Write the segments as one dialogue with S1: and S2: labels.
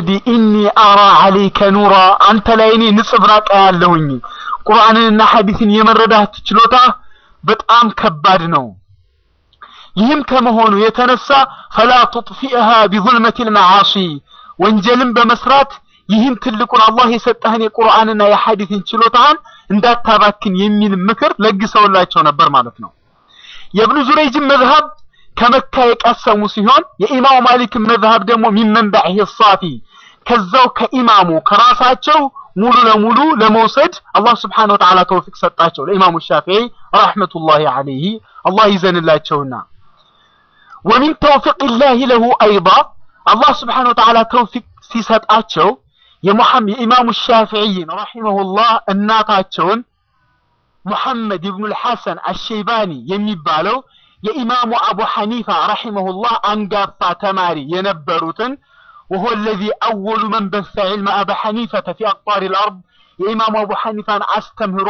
S1: ወለዚ ኢኒ አራ አለይከ ኑራ አንተ ላይ እኔ ንጽብራቅ ያለሁኝ ቁርአንንና ሐዲስን የመረዳት ችሎታ በጣም ከባድ ነው። ይህም ከመሆኑ የተነሳ ፈላ ቱጥፊእሃ ቢዙልመት ልመዓሲ ወንጀልን በመስራት ይህን ትልቁን አላህ የሰጠህን የቁርአንና የሐዲስን ችሎታህን እንዳታባክን የሚል ምክር ለግሰውላቸው ነበር ማለት ነው። የእብኑ ዙረይጅን መዝሀብ ከመካ የቀሰሙ ሲሆን የኢማሙ ማሊክን መዝሀብ ደግሞ ሚመንባዒህ ሳፊ ከዛው ከኢማሙ ከራሳቸው ሙሉ ለሙሉ ለመውሰድ አላህ ስብሓነሁ ወተዓላ ተውፊቅ ሰጣቸው ለኢማሙ ሻፊዒ ረሕመቱላሂ ዐለይሂ አላህ ይዘንላቸውና ወሚን ተውፊቅላሂ ለሁ አይዳ አላህ ስብሓነሁ ወተዓላ ተውፊቅ ሲሰጣቸው የኢማሙ ሻፊዒይን ረሒመሁላህ እናታቸውን ሙሐመድ ኢብኑል ሐሰን አሸይባኒ የሚባለው የኢማሙ አቡ ሐኒፋ ረሒመሁላህ አንጋፋ ተማሪ የነበሩትን ወሆ ለዚ አወሉ መን በሰ ዒልመ አባ ሐኒፈተ ፊ አቅጣሪ ልአርድ የኢማሙ አቡ ሐኒፋን አስተምህሮ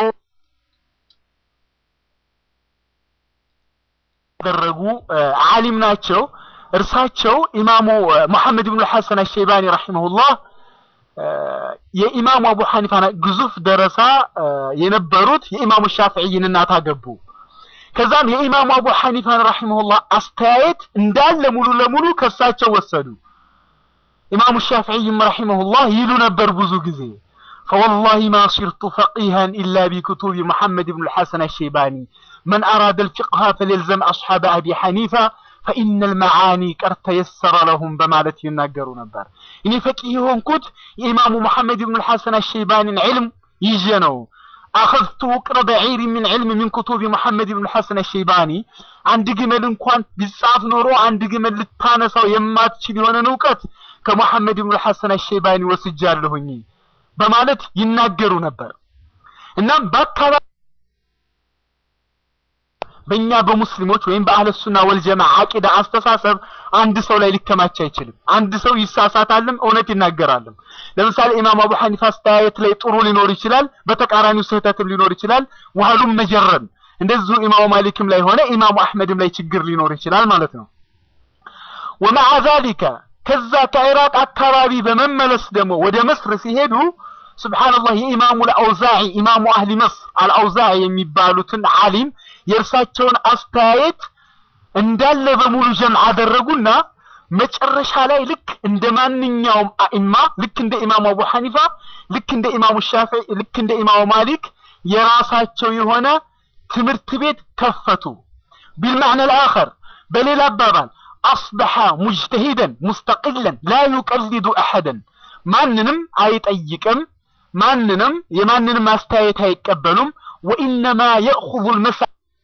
S1: ያደረጉ ዓሊም ናቸው። እርሳቸው ኢማሙ ሙሐመድ ብኑ ሐሰን አሸይባኒ ረሒመሁላህ የኢማሙ አቡ ሐኒፋን ግዙፍ ደረሳ የነበሩት የኢማሙ ሻፊዒይን እናት አገቡ። ከዛም የኢማሙ አቡ ሐኒፋን ረሒመሁላህ አስተያየት እንዳለ ሙሉ ለሙሉ ከሳቸው ወሰዱ። ኢማሙ ሻፊዒይም ረሒመሁላህ ይሉ ነበር ብዙ ጊዜ ፈወላሂ ማ ሲርቱ ፈቂሃን ኢላ ቢክቱቢ ሙሐመድ ብኑ ልሐሰን አሸይባኒ መን አራደ ልፊቅሃ ፈሊልዘም አስሓበ አቢ ሐኒፋ ፈኢነ ልመዓኒ ቀድ ተየሰረ ለሁም በማለት ይናገሩ ነበር። እኔ ፈቂህ የሆንኩት የኢማሙ ሙሐመድ ብኑ ልሐሰን አሸይባኒን ዕልም ይዤ ነው። አኸዝቱ ውቅረ በዒሪ ምን ዕልም ምን ኩቱቢ ሙሐመድ ብኑ ልሐሰን አሸይባኒ አንድ ግመል እንኳን ቢጻፍ ኖሮ አንድ ግመል ልታነሳው የማትችል የሆነን እውቀት ከሙሐመድ ብኑ ልሐሰን አሸይባኒ ወስጃለሁኝ በማለት ይናገሩ ነበር። እናም በአካባቢ በእኛ በሙስሊሞች ወይም በአህለ ሱና ወልጀማ አቂዳ አስተሳሰብ አንድ ሰው ላይ ሊከማች አይችልም። አንድ ሰው ይሳሳታልም እውነት ይናገራልም። ለምሳሌ ኢማም አቡ ሐኒፋ አስተያየት ላይ ጥሩ ሊኖር ይችላል፣ በተቃራኒው ስህተትም ሊኖር ይችላል። ወህሉም መጀረን እንደዚሁ ኢማሙ ማሊክም ላይ ሆነ ኢማሙ አሕመድም ላይ ችግር ሊኖር ይችላል ማለት ነው። ወመዓ ዛሊከ ከዛ ከኢራቅ አካባቢ በመመለስ ደግሞ ወደ መስር ሲሄዱ ስብሓንላህ የኢማሙ አልአውዛዒ ኢማሙ አህሊ መስር አልአውዛዒ የሚባሉትን ዓሊም የእርሳቸውን አስተያየት እንዳለ በሙሉ ጀምዕ አደረጉና መጨረሻ ላይ ልክ እንደ ማንኛውም አኢማ ልክ እንደ ኢማሙ አቡ ሐኒፋ ልክ እንደ ኢማሙ ሻፊዒ ልክ እንደ ኢማሙ ማሊክ የራሳቸው የሆነ ትምህርት ቤት ከፈቱ። ቢልማዕና ልአኸር በሌላ አባባል አስበሐ ሙጅተሂደን ሙስተቂለን ላ ዩቀሊዱ አሐደን ማንንም አይጠይቅም፣ ማንንም የማንንም አስተያየት አይቀበሉም። ወኢነማ የእኹዙ ልመሳ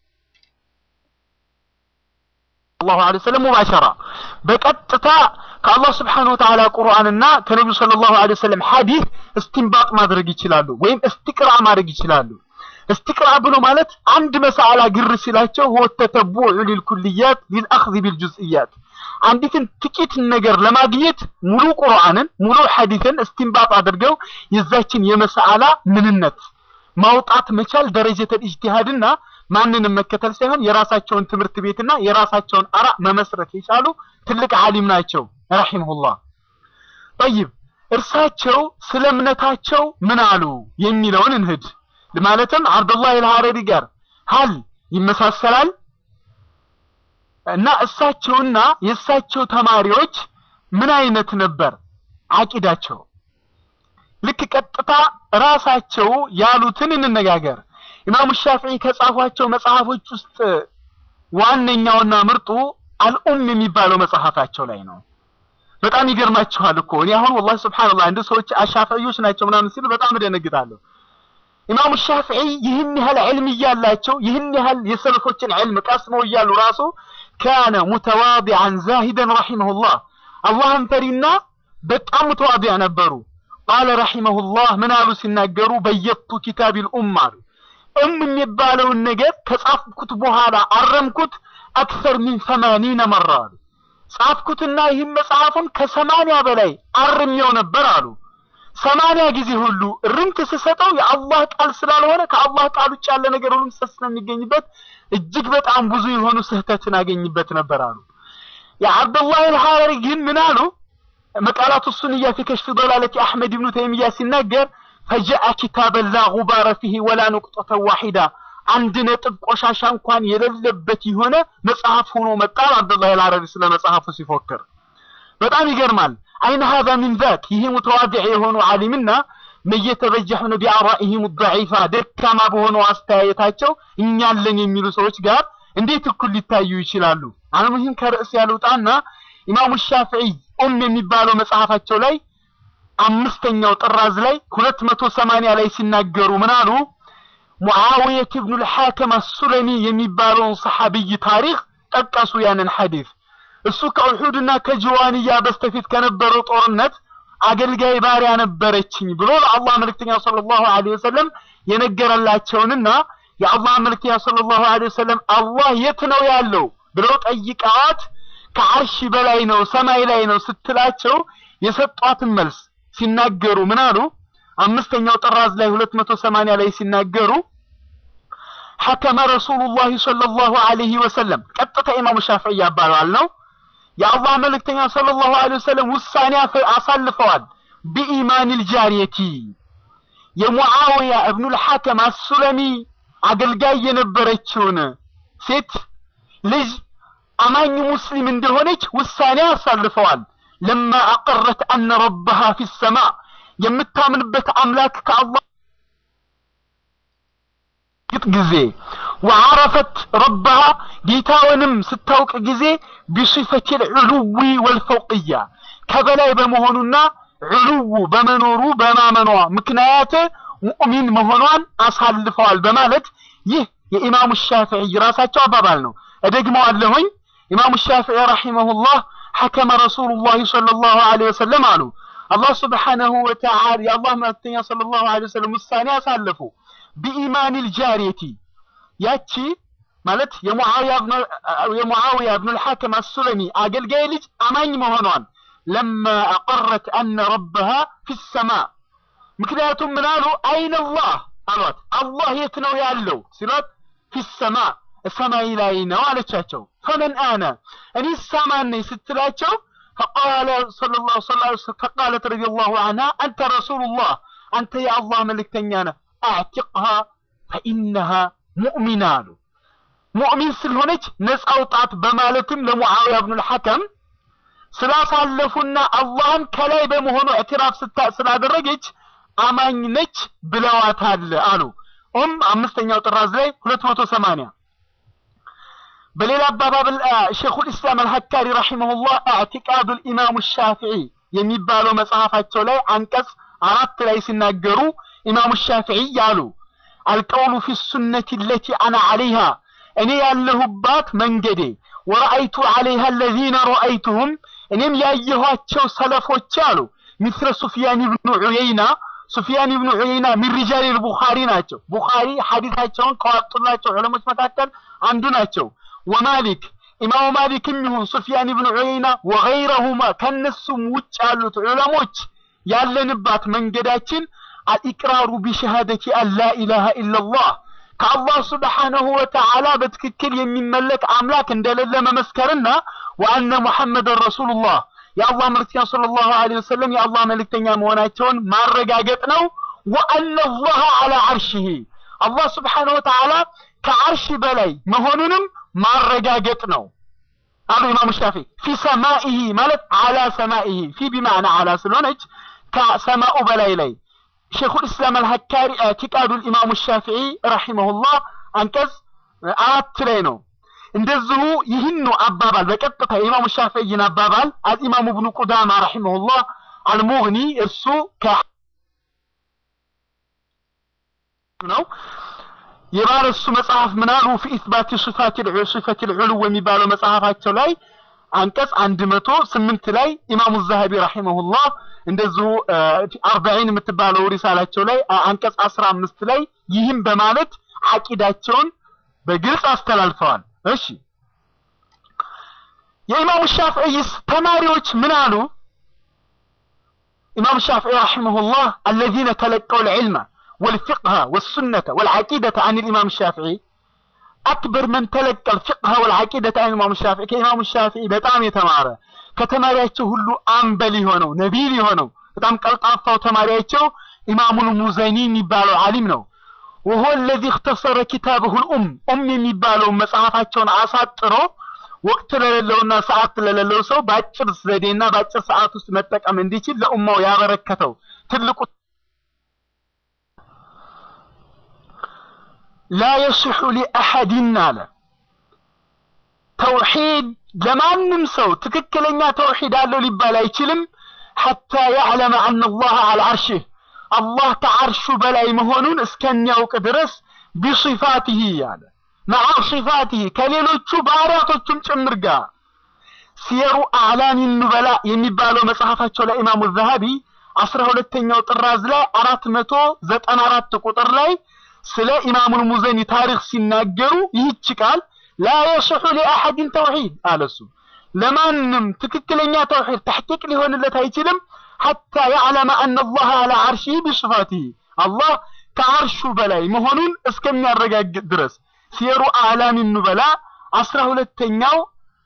S1: ሰለላሁ ዐለይሂ ወሰለም ሙባሸራ በቀጥታ ከአላህ ስብሓነሁ ወተዓላ ቁርአንና ከነቢዩ ሰለላሁ ዐለይሂ ወሰለም ሐዲስ እስቲንባጥ ማድረግ ይችላሉ፣ ወይም እስቲቅራ ማድረግ ይችላሉ። እስቲቅራ ብሎ ማለት አንድ መሳዕላ ግር ሲላቸው ሁወ ተተቡዑ ሊልኩልያት ሊልአኽዚ ቢልጁዝእያት አንዲትን ጥቂት ነገር ለማግኘት ሙሉ ቁርአንን ሙሉ ሐዲስን እስቲንባጥ አድርገው የዛችን የመሳዕላ ምንነት ማውጣት መቻል ደረጀተል ኢጅቲሃድና ማንንም መከተል ሳይሆን የራሳቸውን ትምህርት ቤትና የራሳቸውን አራ መመስረት የቻሉ ትልቅ ዓሊም ናቸው ረሂመሁላህ። ጠይብ እርሳቸው ስለ እምነታቸው ምን አሉ የሚለውን እንሂድ። ማለትም አብዱላህ አልሐረሪ ጋር ሀል ይመሳሰላል እና እሳቸውና የእሳቸው ተማሪዎች ምን አይነት ነበር አቂዳቸው? ልክ ቀጥታ ራሳቸው ያሉትን እንነጋገር። ኢማሙ ሻፊዒ ከጻፏቸው መጽሐፎች ውስጥ ዋነኛውና ምርጡ አልኡም የሚባለው መጽሐፋቸው ላይ ነው። በጣም ይገርማችኋል እኮ እኔ አሁን ወላሂ ሱብሃንአላህ እንደ ሰዎች አሻፊዒዎች ናቸው ምናምን ሲሉ በጣም እደነግጣለሁ። ኢማሙ ሻፊዒ ይህን ያህል ዕልም እያላቸው ይህን ያህል የሰለፎችን ዕልም ቀስመው እያሉ ራሱ ካነ ሙተዋዲዐን ዛሂደን ረሂመሁላህ አላህን ፈሪና በጣም ሙተዋዲዕ ነበሩ። ቃለ ረሂመሁላህ ምን አሉ ሲናገሩ በየቱ ኪታቢል ኡም አሉ እም የሚባለውን ነገር ከጻፍኩት በኋላ አረምኩት አክሰር ሚን ሰማኒነ መራ አሉ። ጻፍኩትና ይህን መጽሐፉን ከሰማንያ በላይ አርሜው ነበር አሉ። ሰማንያ ጊዜ ሁሉ ርምት ስሰጠው የአላህ ቃል ስላልሆነ ከአላህ ቃል ውጭ ያለ ነገር ሁሉ ስህተት ስለሚገኝበት እጅግ በጣም ብዙ የሆኑ ስህተትን አገኝበት ነበር አሉ። የአብዱላህ አልሐረሪ ግን ምን አሉ? መቃላቱ ሱንያ ፊ ከሽፍ ዶላለቲ አሕመድ ብኑ ተይሚያ ሲናገር ፈጃአ ኪታበን ላ ጉባረ ፊህ ወላ ኑቅጠተ ዋሂዳ አንድ ነጥብ ቆሻሻ እንኳን የሌለበት የሆነ መጽሐፍ ሆኖ መጣ። አብዱላህ አልዓረቢ ስለ መጽሐፉ ሲፎክር በጣም ይገርማል። አይነ ሀዛ ሚን ዛክ ይህ ሙተዋዲዕ የሆኑ ዓሊምና መየተበጀሕነ ቢአራኢሂም ضዒፋ ደካማ በሆነው አስተያየታቸው እኛለን የሚሉ ሰዎች ጋር እንዴት እኩል ሊታዩ ይችላሉ? አልሙሂም ከርዕስ ያልውጣና ኢማሙ ሻፊዒ ኡም የሚባለው መጽሐፋቸው ላይ አምስተኛው ጥራዝ ላይ ሁለት መቶ ሰማንያ ላይ ሲናገሩ ምን አሉ? ሙዓዊየት ብኑ ልሓከም አሱለሚ የሚባለውን ሰሓቢይ ታሪክ ጠቀሱ። ያንን ሐዲስ እሱ ከኡሑድና ከጅዋንያ በስተፊት ከነበረው ጦርነት አገልጋይ ባሪያ ነበረችኝ ብሎ ለአላህ መልእክተኛ ሰለላሁ ዐለይሂ ወሰለም የነገረላቸውንና የአላህ መልእክተኛ ሰለላሁ ዐለይሂ ወሰለም አላህ የት ነው ያለው ብለው ጠይቀዋት ከዓርሽ በላይ ነው ሰማይ ላይ ነው ስትላቸው የሰጧትን መልስ ሲናገሩ ምን አሉ? አምስተኛው ጥራዝ ላይ 280 ላይ ሲናገሩ ሐከመ ረሱሉላህ ሰለላሁ ዐለይሂ ወሰለም ቀጥታ ኢማሙ ሻፊዒ ያባላል ነው የአላህ መልእክተኛ ሰለላሁ ዐለይሂ ወሰለም ውሳኔ አሳልፈዋል። ቢኢማኒል ጃሪየቲ የሙዓዊያ እብኑል ሐከም አሱለሚ አገልጋይ የነበረችውን ሴት ልጅ አማኝ ሙስሊም እንደሆነች ውሳኔ አሳልፈዋል። ለማ አቀረት አነ ረበሃ ፊ ሰማ የምታምንበት አምላክ ከአላህ ጊዜ ወዓረፈት ረበሃ ጌታውንም ስታውቅ ጊዜ ቢሲፈት ልዕሉዊ ወልፈውቅያ ከበላይ በመሆኑና ዕሉው በመኖሩ በማመኗ ምክንያት ሙእሚን መሆኗን አሳልፈዋል በማለት ይህ የኢማሙ ሻፊዒ ራሳቸው አባባል ነው። እደግመዋለሁኝ። ኢማሙ ሻፊዒ ረሒመሁላህ ሐከመ ረሱሉላህ ሰለላሁ ዐለይሂ ወሰለም አሉ። አላህ ስብሓነሁ ወተዓላ የአላህ መልእክተኛ ሰለላሁ ዐለይሂ ወሰለም ውሳኔ አሳለፉ። ቢኢማኒል ጃሪየቲ ያቺ ማለት የሙዓዊያ ብኑል ሐከም አሱለሚ አገልጋይ ልጅ አማኝ መሆኗን ለማ አቀረት አነ ረበሃ ፊ ሰማ ምክንያቱም ምን አሉ አይነላህ አሏት አላህ የት ነው ያለው ሲሏት ፊ ሰማ ሰማይ ላይ ነው አለቻቸው ፈመን አነ እኔ ሳማን ነኝ ስትላቸው ፈቃለ ሰለላሁ ዐለይሂ ወሰለም ፈቃለት ረዲየላሁ ዐንሃ አንተ ረሱሉላህ አንተ የአላህ መልእክተኛ ነህ አዕቲቅሃ ፈኢነሃ ሙእሚና አሉ ሙእሚን ስለሆነች ነፃ አውጣት በማለትም ለሙዓዊያ ብኑል ሐከም ስላሳለፉና አላህን ከላይ በመሆኑ እዕትራፍ ስላደረገች አማኝ ነች ብለዋታል አሉ። ኡም አምስተኛው ጥራዝ ላይ 280 በሌላ አባባል ሼኹል ኢስላም አልሐካሪ ረሂመሁላህ አዕቲቃዱል ኢማሙ ሻፊዒ የሚባለው መጽሐፋቸው ላይ አንቀጽ አራት ላይ ሲናገሩ ኢማሙ ሻፊዒ ያሉ አልቀውሉ ፊ ሱነቲ ለቲ አና ዐለይሃ እኔ ያለሁባት መንገዴ ወረአይቱ ዐለይሃ አለዚነ ረአይቱሁም እኔም ያየኋቸው ሰለፎች አሉ ሚስለ ሱፊያን ብኑ ዑየይና ሱፊያን ብኑ ዑየይና ሚን ሪጃል ቡኻሪ ናቸው። ቡኻሪ ሐዲታቸውን ከዋጡላቸው ዑለሞች መካከል አንዱ ናቸው። ወማሊክ ኢማሙ ማሊክም ይሁን ሱፊያን ብኑ ዑየይና ወገይረሁማ ከነሱም ውጭ ያሉት ዑለሞች ያለንባት መንገዳችን አልኢቅራሩ ቢሸሃደቲ አን ላ ኢላሃ ኢላላህ ከአላህ ስብሓነሁ ወተዓላ በትክክል የሚመለክ አምላክ እንደሌለ መመስከርና ወአነ ሙሐመድን ረሱሉላህ የአላህ መልእክተኛ ሰለላሁ ዐለይሂ ወሰለም የአላህ መልእክተኛ መሆናቸውን ማረጋገጥ ነው። ወአነ አላህ ዐላ ዐርሺሂ አላህ ስብሓነሁ ወተዓላ ከዐርሽ በላይ መሆኑንም ማረጋገጥ ነው አሉ ኢማሙ ሻፊ ፊ ሰማኢሂ ማለት ዐላ ሰማኢሂ ፊ ቢማዕና ዐላ ስለሆነች ከሰማኡ በላይ ላይ ሼኹል ኢስላም አልሐካሪ ኢዕቲቃዱል ኢማሙ ሻፊዒ ረሂመሁላህ አንቀጽ አራት ላይ ነው። እንደዚሁ ይህን አባባል በቀጥታ የኢማሙ ሻፊዒን አባባል አልኢማሙ ብኑ ቁዳማ ረሂመሁላህ አልሙግኒ እርሱ ከ ነው የባለሱ መጽሐፍ ምናሉ ፊ ኢስባት ሲፈት ልዑሉው የሚባለው መጽሐፋቸው ላይ አንቀጽ አንድ መቶ ስምንት ላይ ኢማሙ ዛሀቢ ረሂመሁላህ እንደዚሁ አርባዒን የምትባለው ሪሳላቸው ላይ አንቀጽ አስራ አምስት ላይ ይህም በማለት አቂዳቸውን በግልጽ አስተላልፈዋል። እሺ የኢማሙ ሻፊዒስ ተማሪዎች ምን አሉ? ኢማሙ ሻፊዒ ረሂመሁላህ አለዚነ ተለቀው ልዕልመ ወልፊቅሀ ወሱነተ ወልዓቂደተ አን ልኢማም ሻፊዒ አክበር መን ተለቀ ልፊቅሀ ወልዓቂደተ አን ኢማሙ ሻፊዒ ከኢማሙ ሻፊዒ በጣም የተማረ ከተማሪያቸው ሁሉ አምበል የሆነው ነቢል የሆነው በጣም ቀልጣፋው ተማሪያቸው ኢማሙል ሙዘኒ የሚባለው ዓሊም ነው። ወሆ ለዚ እክተሰረ ኪታብሁል ኡም ኡም የሚባለው መጽሐፋቸውን አሳጥሮ ወቅት ለሌለውና ሰዓት ለሌለው ሰው በአጭር ዘዴና በአጭር ሰዓት ውስጥ መጠቀም እንዲችል ለኡማው ያበረከተው ትልቁ ላ የስሑ ሊአሐድን አለ ተውሂድ ለማንም ሰው ትክክለኛ ተውሂድ አለው ሊባል አይችልም ሐታ ያዕለመ አነ አላህ አል አርሽህ አላህ ከዓርሹ በላይ መሆኑን እስከሚያውቅ ድረስ ቢሲፋቲሂ አለ መዓ ሲፋቲሂ ከሌሎቹ ባህሪያቶቹም ጭምር ጋር ሲየሩ አዕላሚ ኑበላ የሚባለው መጽሐፋቸው ላይ ኢማሙ ዘሀቢ አስራ ሁለተኛው ጥራዝ ላይ አራት መቶ ዘጠና አራት ቁጥር ላይ ስለ ኢማሙል ሙዘኒ ታሪክ ሲናገሩ ይህች ቃል ላ የስሑ ሊአሐድን ተውሂድ አለሱ ለማንም ትክክለኛ ተውሂድ ተሕቂቅ ሊሆንለት አይችልም ሐታ ያዕለመ አነ አላህ አላ ዓርሺህ ቢስፋቲህ አላህ ከዓርሹ በላይ መሆኑን እስከሚያረጋግጥ ድረስ ሲየሩ አዕላሚ ኑበላ አስራ ሁለተኛው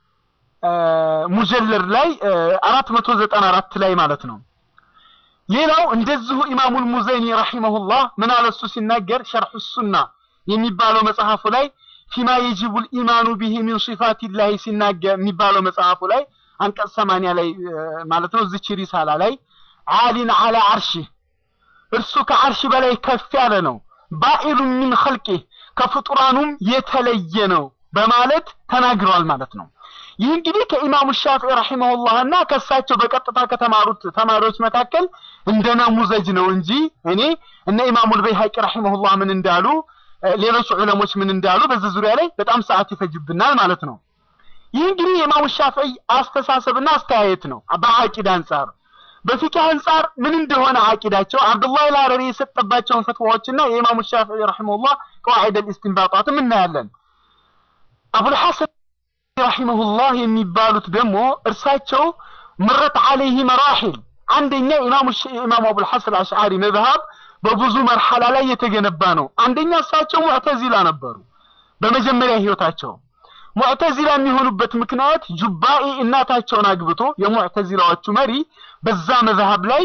S1: ሙጀለድ ላይ አራት መቶ ዘጠና አራት ላይ ማለት ነው። ሌላው እንደዚሁ ኢማሙል ሙዘኒ ረሂመሁላህ ምን አለ እሱ ሲናገር ሸርሑ ሱና የሚባለው መጽሐፉ ላይ ፊማ የጅቡል ኢማኑ ቢሂ ሚን ሲፋቲላሂ ሲናገር የሚባለው መጽሐፉ ላይ አንቀጽ ሰማንያ ላይ ማለት ነው እዚች ሪሳላ ላይ ዓሊን አላ ዓርሺህ እርሱ ከዓርሽ በላይ ከፍ ያለ ነው። ባኢሉን ሚን ኸልቂህ ከፍጡራኑም የተለየ ነው በማለት ተናግረዋል ማለት ነው። ይህ እንግዲህ ከኢማሙ ሻፊዒ ረሂመሁላህና ከእሳቸው በቀጥታ ከተማሩት ተማሪዎች መካከል እንደ ነሙዘጅ ነው እንጂ እኔ እነ ኢማሙል በይሀቂ ረሂመሁላህ ምን እንዳሉ ሌሎች ዑለሞች ምን እንዳሉ በዚህ ዙሪያ ላይ በጣም ሰዓት ይፈጅብናል ማለት ነው። ይህ እንግዲህ የኢማሙ ሻፊዒ አስተሳሰብና አስተያየት ነው በአቂዳ አንጻር። በፊቅህ አንጻር ምን እንደሆነ አቂዳቸው አብዱላህ አልሐረሪ የሰጠባቸውን ፈትዋዎችና የኢማሙ ሻፊዒ ረሂመሁላህ ቀዋዒድ አልኢስቲንባጣትም እናያለን። አቡል ሐሰን ረሂመሁላህ የሚባሉት ደግሞ እርሳቸው ምረት አለይህ መራሒል አንደኛ ኢማሙ ኢማሙ አቡል ሐሰን አሽዓሪ መዝሀብ በብዙ መርሐላ ላይ የተገነባ ነው። አንደኛ እሳቸው ሙዕተዚላ ነበሩ በመጀመሪያ ህይወታቸው። ሙዕተዚላ የሚሆኑበት ምክንያት ጁባኢ እናታቸውን አግብቶ የሙዕተዚላዎቹ መሪ በዛ መዝሀብ ላይ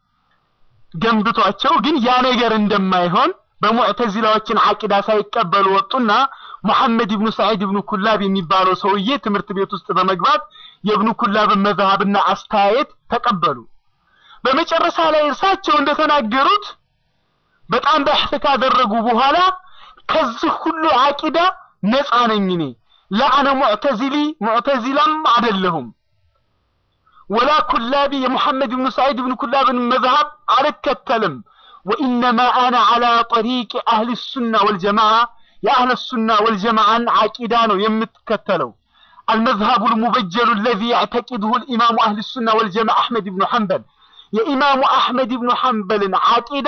S1: ገንብቷቸው ግን ያ ነገር እንደማይሆን በሙዕተዚላዎችን አቂዳ ሳይቀበሉ ወጡና ሙሐመድ ኢብኑ ሰዒድ ኢብኑ ኩላብ የሚባለው ሰውዬ ትምህርት ቤት ውስጥ በመግባት የኢብኑ ኩላብን መዝሀብና አስተያየት ተቀበሉ። በመጨረሻ ላይ እርሳቸው እንደተናገሩት በጣም በሕፍ ካደረጉ በኋላ ከዚህ ሁሉ አቂዳ ነፃ ነኝ እኔ ለአነ ሙዕተዚሊ ሙዕተዚላም አይደለሁም ወላ ኩላቢ የሙሐመድ ብኑ ሰዒድ ብኑ ኩላብን መዝሀብ አልከተልም ወኢነማ አነ ዐላ ጠሪቅ አህል ሱና ወልጀማዓ የአህለ ሱና ወልጀማዓን አቂዳ ነው የምትከተለው المذهب المبجل الذي يعتقده الإمام أهل السنة والجماعة أحمد بن حنبل የኢማሙ አሕመድ ብኑ ሐንበልን አቂዳ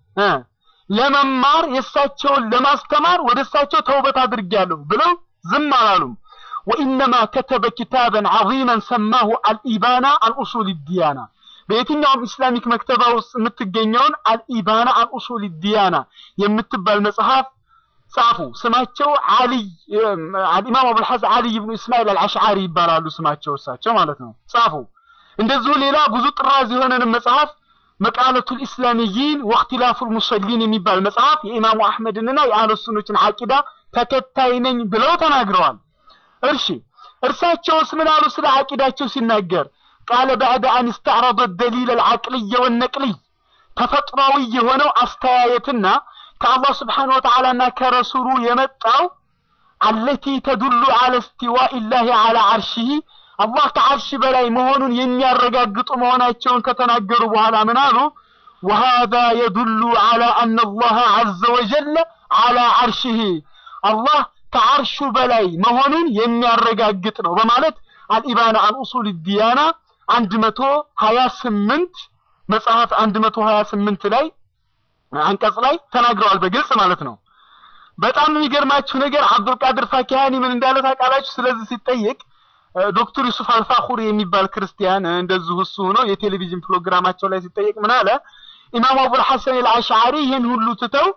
S1: ለመማር የእሳቸውን ለማስተማር ወደ እሳቸው ተውበት አድርጌያለሁ ብለው ዝም አላሉም። ወኢነማ ከተበ ኪታበን ዐዚመን ሰማሁ አልኢባና አንኡሱል ዲያና በየትኛውም ኢስላሚክ መክተባ ውስጥ የምትገኘውን አልኢባና አንኡሱል ዲያና የምትባል መጽሐፍ ጻፉ። ስማቸው አልይ ኢማም አቡልሐሰን አልይ ብኑ እስማኤል አልአሽዓሪ ይባላሉ። ስማቸው እሳቸው ማለት ነው። ጻፉ። እንደዚሁ ሌላ ብዙ ጥራዝ የሆነንም መጽሐፍ መቃለቱል ኢስላሚይን ወእክትላፉል ሙሰሊን የሚባል መጽሐፍ የኢማሙ አሕመድንና የአህለ ሱኖችን አቂዳ ተከታይ ነኝ ብለው ተናግረዋል። እርሺ እርሳቸውስ ምን አሉ ስለ አቂዳቸው ሲናገር ቃለ ባዕደ አን እስተዕረض ደሊል አልዓቅልየ ወነቅልይ ተፈጥሯዊ የሆነው አስተያየትና ከአላህ ስብሓን ወተዓላና ከረሱሉ የመጣው አለቲ ተዱሉ አለ እስቲዋኢ ላሂ አላ ዓርሺህ አላህ ከዓርሽ በላይ መሆኑን የሚያረጋግጡ መሆናቸውን ከተናገሩ በኋላ ምን አሉ? ወሃዛ የዱሉ አላ አነ አላህ ዐዘ ወጀለ አላ ዓርሽህ አላህ ከዓርሹ በላይ መሆኑን የሚያረጋግጥ ነው በማለት አልኢባና አን ኡሱል ዲያና አንድ መቶ ሀያ ስምንት መጽሐፍ አንድ መቶ ሀያ ስምንት ላይ አንቀጽ ላይ ተናግረዋል በግልጽ ማለት ነው። በጣም የሚገርማችሁ ነገር አብዱልቃድር ፋኪሃኒ ምን እንዳለ ታውቃላችሁ? ስለዚህ ሲጠየቅ ዶክተር ዩሱፍ አልፋኹሪ የሚባል ክርስቲያን እንደዚሁ እሱ ሆኖ የቴሌቪዥን ፕሮግራማቸው ላይ ሲጠየቅ ምን አለ? ኢማሙ አቡል ሐሰን አልአሽዓሪ ይህን ሁሉ ትተው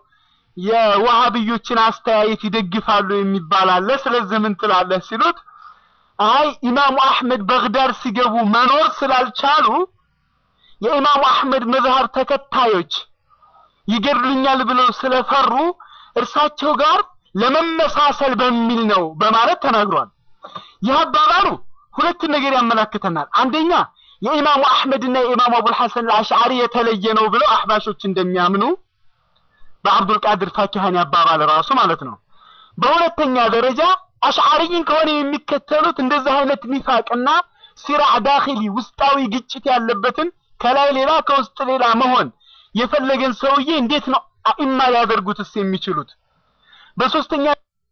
S1: የዋሃብዮችን አስተያየት ይደግፋሉ የሚባል አለ። ስለዚህ ምን ትላለህ ሲሉት አይ ኢማሙ አሕመድ በግዳድ ሲገቡ መኖር ስላልቻሉ የኢማሙ አሕመድ መዝሀብ ተከታዮች ይገድሉኛል ብለው ስለፈሩ እርሳቸው ጋር ለመመሳሰል በሚል ነው በማለት ተናግሯል። ይህ አባባሉ ሁለት ነገር ያመላክተናል። አንደኛ የኢማሙ አሕመድና የኢማሙ አቡል ሐሰን አልአሽዓሪ የተለየ ነው ብለው አህባሾች እንደሚያምኑ በአብዱል ቃድር ፋኪሃኒ አባባል ራሱ ማለት ነው። በሁለተኛ ደረጃ አሽዓሪይን ከሆነ የሚከተሉት እንደዚህ አይነት ኒፋቅና ሲራዕ ዳኺሊ ውስጣዊ ግጭት ያለበትን ከላይ ሌላ ከውስጥ ሌላ መሆን የፈለገን ሰውዬ እንዴት ነው አኢማ ሊያደርጉትስ የሚችሉት? በሶስተኛ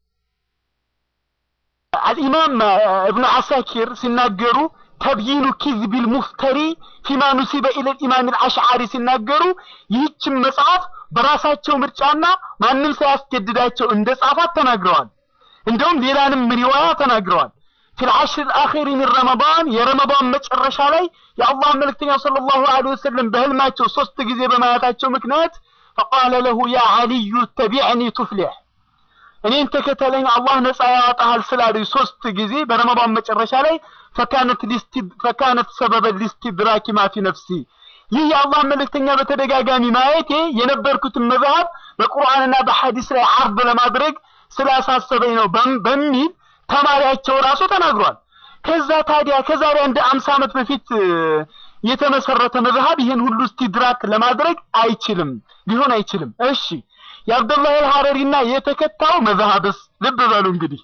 S1: አልኢማም እብኑ አሳኪር ሲናገሩ ተብይኑ ኪዝቢል ሙፍተሪ ፊማ ኑሲበ ኢለል ኢማም አልአሽዓሪ ሲናገሩ ይህችን መጽሐፍ በራሳቸው ምርጫና ማንም ሳያስገድዳቸው እንደ ጻፋት ተናግረዋል። እንደውም ሌላንም ሪዋያ ተናግረዋል። ፊል ዐሽር አኺሪ ሚን ረመዳን የረመዳን መጨረሻ ላይ የአላህ መልእክተኛ ሰለላሁ ዐለይሂ ወሰለም በህልማቸው ሶስት ጊዜ በማየታቸው ምክንያት ፈቃለ ለሁ ያ ዐሊዩ ተቢዕኒ ቱፍሊሕ እኔን ተከተለኝ አላህ ነፃ ያወጣሃል ስላሉኝ ሶስት ጊዜ በረመዳን መጨረሻ ላይ ፈካነት ሊስቲ ፈካነት ሰበበ ሊስቲድራኪ ማ ፊ ነፍሲ ይህ የአላህ መልእክተኛ በተደጋጋሚ ማየቴ የነበርኩትን መዝሀብ በቁርአንና በሐዲስ ላይ አርብ ለማድረግ ስላሳሰበኝ ነው በሚል ተማሪያቸው ራሱ ተናግሯል። ከዛ ታዲያ ከዛሬ አንድ አምሳ ዓመት በፊት የተመሰረተ መዝሀብ ይህን ሁሉ እስቲድራክ ለማድረግ አይችልም፣ ሊሆን አይችልም። እሺ የአብዱላህ አልሐረሪና የተከታው መዝሀብስ ልብ በሉ እንግዲህ።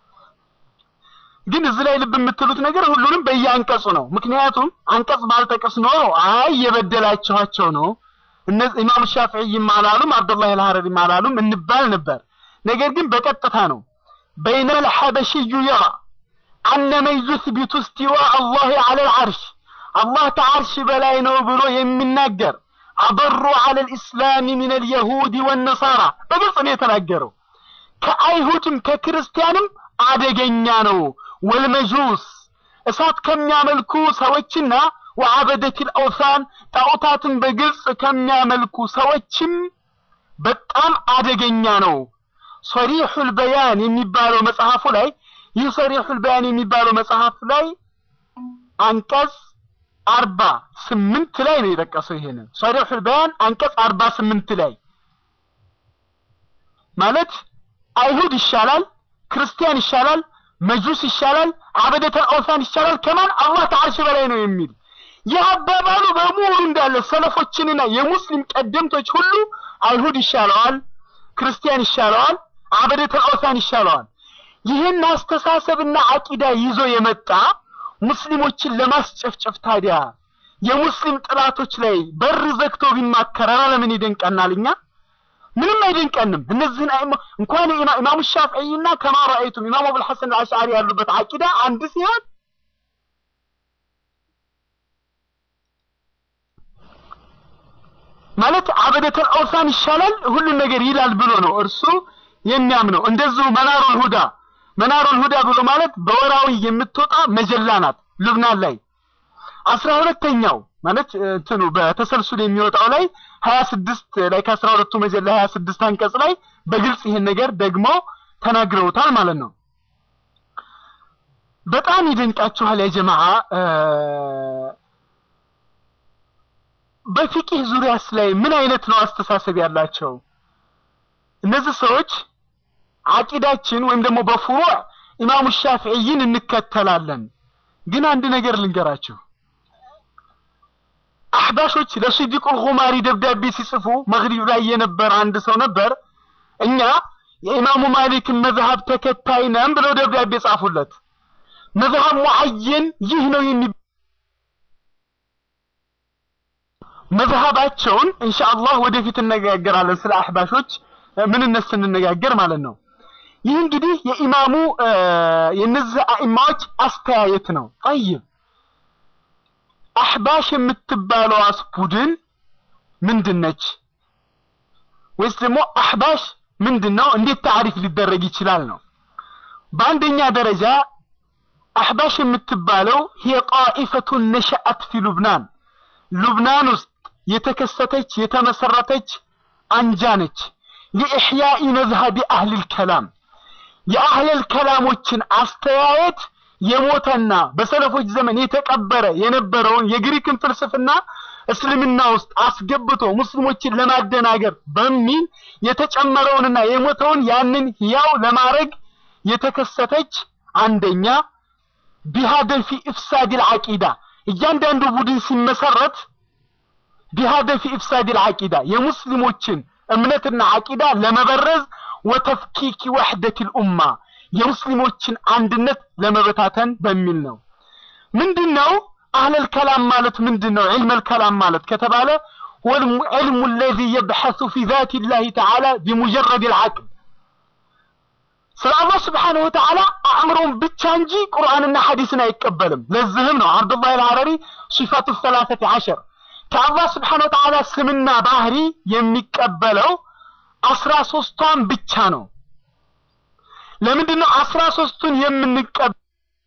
S1: ግን እዚህ ላይ ልብ የምትሉት ነገር ሁሉንም በየአንቀጹ ነው። ምክንያቱም አንቀጽ ባልጠቅስ ኖሮ አይ የበደላችኋቸው ነው እነዚህ ኢማም ሻፊዒም አላሉም አብዱላህ አልሐረሪም አላሉም እንባል ነበር። ነገር ግን በቀጥታ ነው በይነ الحبشي يرى أن من يثبت استواء الله على العرش الله ከዓርሽ በላይ ነው ብሎ የሚናገር አበሩ على الإسلام من اليهود والنصارى በግልጽ ነው የተናገረው። ከአይሁድም ከክርስቲያንም አደገኛ ነው። ወልመጁስ እሳት ከሚያመልኩ ሰዎችና ወዐበደት الأوثان ጣዖታትን በግልጽ ከሚያመልኩ ሰዎችም በጣም አደገኛ ነው። ሰሪሑል በያን የሚባለው መጽሐፉ ላይ ይህ ሰሪሑል በያን የሚባለው መጽሐፍ ላይ አንቀጽ አርባ ስምንት ላይ ነው የጠቀሰው። ይሄንን ሰሪሑል በያን አንቀጽ አርባ ስምንት ላይ ማለት አይሁድ ይሻላል፣ ክርስቲያን ይሻላል፣ መጁስ ይሻላል፣ አበደተል ኦሳን ይሻላል ከማን አላህ ከዓርሽ በላይ ነው የሚል ይህ አባባሉ በሙሉ እንዳለ ሰለፎችንና የሙስሊም ቀደምቶች ሁሉ አይሁድ ይሻለዋል፣ ክርስቲያን ይሻለዋል አበደተል ኦሳን ይሻለዋል። ይህን አስተሳሰብና አቂዳ ይዞ የመጣ ሙስሊሞችን ለማስጨፍጨፍ ታዲያ የሙስሊም ጥላቶች ላይ በር ዘግቶ ቢማከር ኧረ ለምን ይደንቀናል? እኛ ምንም አይደንቀንም። እነዚህን እንኳን ኢማሙ ሻፊዒና ከማ ረአይቱም ኢማሙ አቡል ሐሰን አልአሽዓሪ ያሉበት አቂዳ አንድ ሲሆን ማለት አበደተል ኦሳን ይሻላል ሁሉን ነገር ይላል ብሎ ነው እርሱ የሚያምነው እንደዚሁ መናሩል ሁዳ መናሩል ሁዳ ብሎ ማለት በወራዊ የምትወጣ መጀላ ናት ልብናን ላይ አስራ ሁለተኛው ማለት እንትኑ በተሰልሱል የሚወጣው ላይ ሀያ ስድስት ላይ ከአስራ ሁለቱ መጀላ ሀያ ስድስት አንቀጽ ላይ በግልጽ ይህን ነገር ደግሞ ተናግረውታል ማለት ነው። በጣም ይደንቃችኋል ያ ጀማዓ። በፊቂህ ዙሪያስ ላይ ምን አይነት ነው አስተሳሰብ ያላቸው? እነዚህ ሰዎች አቂዳችን ወይም ደግሞ በፍሩዕ ኢማሙ ሻፊዒይን እንከተላለን። ግን አንድ ነገር ልንገራችሁ። አህባሾች ለሲዲቁል ኹማሪ ደብዳቤ ሲጽፉ መግሪብ ላይ የነበረ አንድ ሰው ነበር። እኛ የኢማሙ ማሊክን መዝሀብ ተከታይ ነን ብለው ደብዳቤ ጻፉለት። መዝሀብ ሙዐየን ይህ ነው የሚ መዝሀባቸውን ኢንሻአላህ ወደፊት እነጋገራለን ስለ አህባሾች ምንነት ስንነጋገር ማለት ነው። ይህ እንግዲህ የኢማሙ የነዚህ አኢማዎች አስተያየት ነው። ጠይብ አህባሽ የምትባለዋስ ቡድን ምንድን ነች? ወይስ ደግሞ አህባሽ ምንድን ነው? እንዴት ታሪፍ ሊደረግ ይችላል ነው። በአንደኛ ደረጃ አህባሽ የምትባለው ሂየ ጣኢፈቱን ነሸአት ፊ ሉብናን ሉብናን ውስጥ የተከሰተች የተመሰረተች አንጃ ነች። ሊኢሕያኢ መዝሀቢ አህሊል ከላም የአህለል ከላሞችን አስተያየት የሞተና በሰለፎች ዘመን የተቀበረ የነበረውን የግሪክን ፍልስፍና እስልምና ውስጥ አስገብቶ ሙስሊሞችን ለማደናገር በሚል የተጨመረውንና የሞተውን ያንን ሕያው ለማድረግ የተከሰተች አንደኛ ቢሃደፊ ኢፍሳዲል አቂዳ እያንዳንዱ ቡድን ሲመሰረት ቢሃደፊ ኢፍሳዲል አቂዳ የሙስሊሞችን እምነትና አቂዳ ለመበረዝ ወተፍኪኪ ወሕደቲል ኡማ የሙስሊሞችን አንድነት ለመበታተን በሚል ነው። ምንድነው አህለል ከላም ማለት ምንድነው? ዒልመል ከላም ማለት ከተባለ ወልሙ ለዚ የብሐሱ ፊ ዛቲ ላሂ ተዓላ ቢሙጀረድ ልዓቅል ስለ አላህ ስብሓነሁ ወተዓላ አእምሮን ብቻ እንጂ ቁርአንና ሐዲስን አይቀበልም። ለዚህም ነው አብዱላህ አልሐረሪ ሲፋቱ ሰላሰቲ ዐሸር ከአላህ ስብሓነሁ ወተዓላ ስምና ባህሪ የሚቀበለው አስራ ሶስቷን ብቻ ነው። ለምንድን ነው አስራ ሶስቱን የምንቀበል?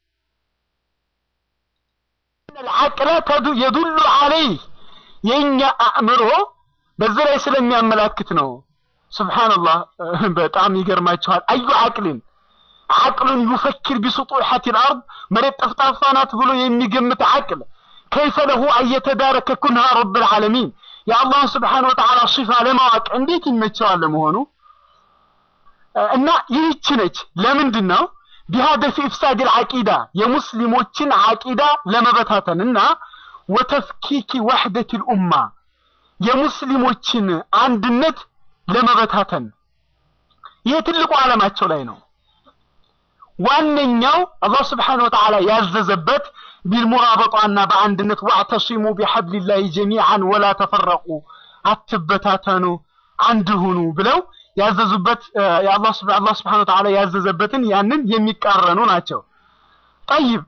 S1: አቅለ የዱሉ አለይህ የእኛ አእምሮ በዚህ ላይ ስለሚያመላክት ነው። ሱብሓነላህ በጣም ይገርማችኋል። አዩ አቅልን አቅሉን ዩፈኪር ቢስጡሐት ልአርድ መሬት ጠፍጣፋ ናት ብሎ የሚገምት አቅል ከይፈ ለሁ አየተዳረከ ኩንሃ ረብ ልዓለሚን የአላህን ስብሓነ ወተዓላ ሲፋ ለማወቅ እንዴት ይመቸዋል ለመሆኑ? እና ይህች ነች። ለምንድን ነው ቢሃደፊ ኢፍሳድ ልዓቂዳ የሙስሊሞችን ዓቂዳ ለመበታተን እና ወተፍኪኪ ወሕደት ልኡማ የሙስሊሞችን አንድነት ለመበታተን ይህ ትልቁ ዓላማቸው ላይ ነው። ዋነኛው አላህ ስብሓነሁ ወተዓላ ያዘዘበት ቢልሙራበጧና በአንድነት ዋዕተሲሙ ቢሐብሊላሂ ጀሚዓን ወላ ተፈረቁ አትበታተኑ አንድ ሁኑ ብለው ያዘዙበት የአላህ ስብሓነሁ ወተዓላ ያዘዘበትን ያንን የሚቃረኑ ናቸው። ጠይብ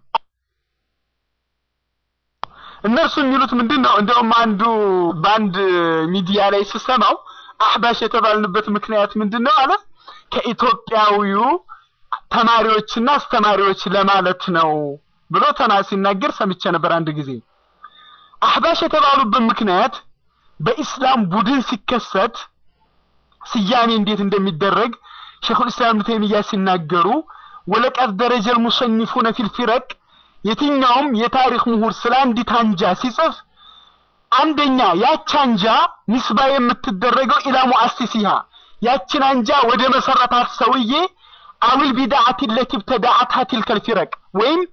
S1: እነርሱ የሚሉት ምንድን ነው? እንደውም አንዱ በአንድ ሚዲያ ላይ ስሰማው አሕባሽ የተባልንበት ምክንያት ምንድን ነው አለ ከኢትዮጵያዊው ተማሪዎችና አስተማሪዎች ለማለት ነው ብሎ ተና ሲናገር ሰምቼ ነበር አንድ ጊዜ። አሕባሽ የተባሉበት ምክንያት በኢስላም ቡድን ሲከሰት ስያሜ እንዴት እንደሚደረግ ሸይኹል ኢስላም ኢብኑ ተይሚያ ሲናገሩ ወለቀድ ደረጀል ሙሰኒፉነ ፊል ፊረቅ የትኛውም የታሪክ ምሁር ስለ አንዲት አንጃ ሲጽፍ አንደኛ ያች አንጃ ንስባ የምትደረገው ኢላ ሙአሲሲሃ ያችን አንጃ ወደ መሰረታት ሰውዬ አዊል ቢድዓት ለቲ ብተዳዓትሃ ቲልከል ፊረቅ ወይም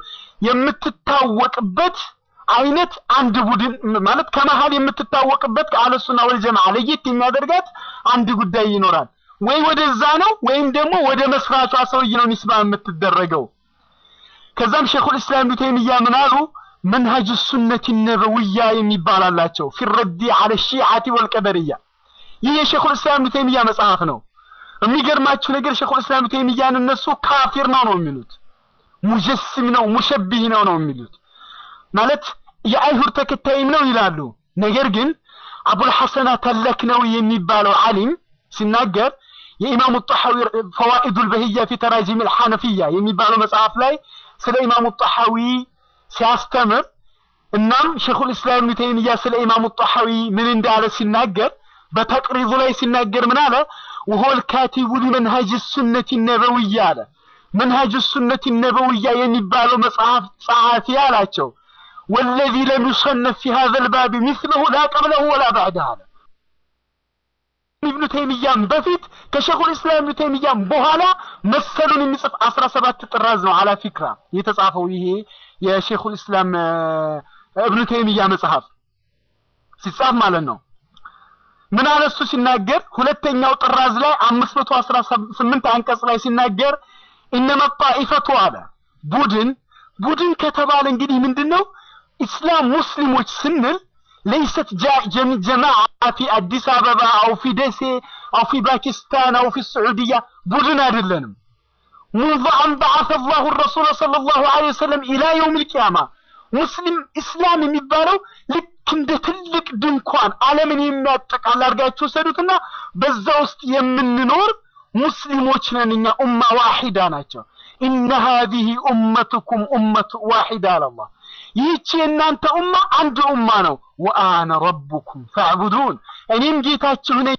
S1: የምትታወቅበት አይነት አንድ ቡድን ማለት ከመሀል የምትታወቅበት ከአለሱና ወል ጀማዓ ለየት የሚያደርጋት አንድ ጉዳይ ይኖራል። ወይ ወደዛ ነው ወይም ደግሞ ወደ መስራቿ ሰውዬ ነው ኒስባ የምትደረገው። ከዛም ሸይኹል ኢስላም ኢብኑ ተይሚያ ምን አሉ? መንሀጅ ሱነት ነበውያ የሚባል አላቸው ፊረዲ አለ ሺዓቲ ወልቀደርያ። ይህ የሸይኹል ኢስላም ኢብኑ ተይሚያ መጽሐፍ ነው። የሚገርማችሁ ነገር ሸይኹል ኢስላም ኢብኑ ተይሚያን እነሱ ካፊር ነው ነው የሚሉት፣ ሙጀስም ነው ሙሸቢህ ነው ነው የሚሉት ማለት የአይሁድ ተከታይም ነው ይላሉ። ነገር ግን አቡል ሐሰን ተለክነዊ የሚባለው ዓሊም ሲናገር የኢማሙ ጣሐዊ ፈዋኢዱል በህያ ፊ ተራጂም አልሐነፊያ የሚባለው መጽሐፍ ላይ ስለ ኢማሙ ጣሐዊ ሲያስተምር እናም ሸይኹል ኢስላም ኢብኑ ተይሚያ ስለ ኢማሙ ጣሐዊ ምን እንዳለ ሲናገር በተቅሪዙ ላይ ሲናገር ምን አለ? ወሆል ካቲቡ ሊመንሃጅ ሱነት ነበውያ አለ። መንሃጅ ሱነት ነበውያ የሚባለው መጽሐፍ ጸሐፊ አላቸው ወለዚ ለም ዩሰነፍ ፊ ሀዘል ባብ ሚስለሁ ላ ቀብለሁ ወላ ባዕደህ አለ። ኢብኑ ተይሚያም በፊት ከሸይኹል ኢስላም ኢብኑ ተይሚያም በኋላ መሰሉን የሚጽፍ አስራ ሰባት ጥራዝ ነው አላ ፊክራ የተጻፈው ይሄ የሸይኹል ኢስላም እብኑ ተይሚያ መጽሐፍ ሲጻፍ ማለት ነው። ምን አለ እሱ ሲናገር ሁለተኛው ጥራዝ ላይ አምስት መቶ አስራ ስምንት አንቀጽ ላይ ሲናገር ኢነመ ጣኢፈቱ አለ ቡድን ቡድን ከተባለ እንግዲህ ምንድን ነው ኢስላም ሙስሊሞች ስንል ለይሰት ጀማዓ ፊ አዲስ አበባ አው ፊ ደሴ አው ፊ ፓኪስታን አው ፊ ስዑድያ ቡድን አይደለንም። ሙንዙ አን በዓሰ አላሁ ረሱለ ሰለላሁ ዐለይሂ ወሰለም ኢላ የውም ልቅያማ ሙስሊም ኢስላም የሚባለው ልክ እንደ ትልቅ ድንኳን ዓለምን የሚያጠቃል አድርጋችሁ ወሰዱትና በዛ ውስጥ የምንኖር ሙስሊሞች ነን እኛ ኡማ ዋሂዳ ናቸው። ኢነ ሃዚሂ ኡመቱኩም ኡመቱ ዋሂዳ አላህ ይህች የእናንተ ኡማ አንድ ኡማ ነው። ወአነ ረቡኩም ፈዕቡዱን እኔም ጌታችሁ ነኝ፣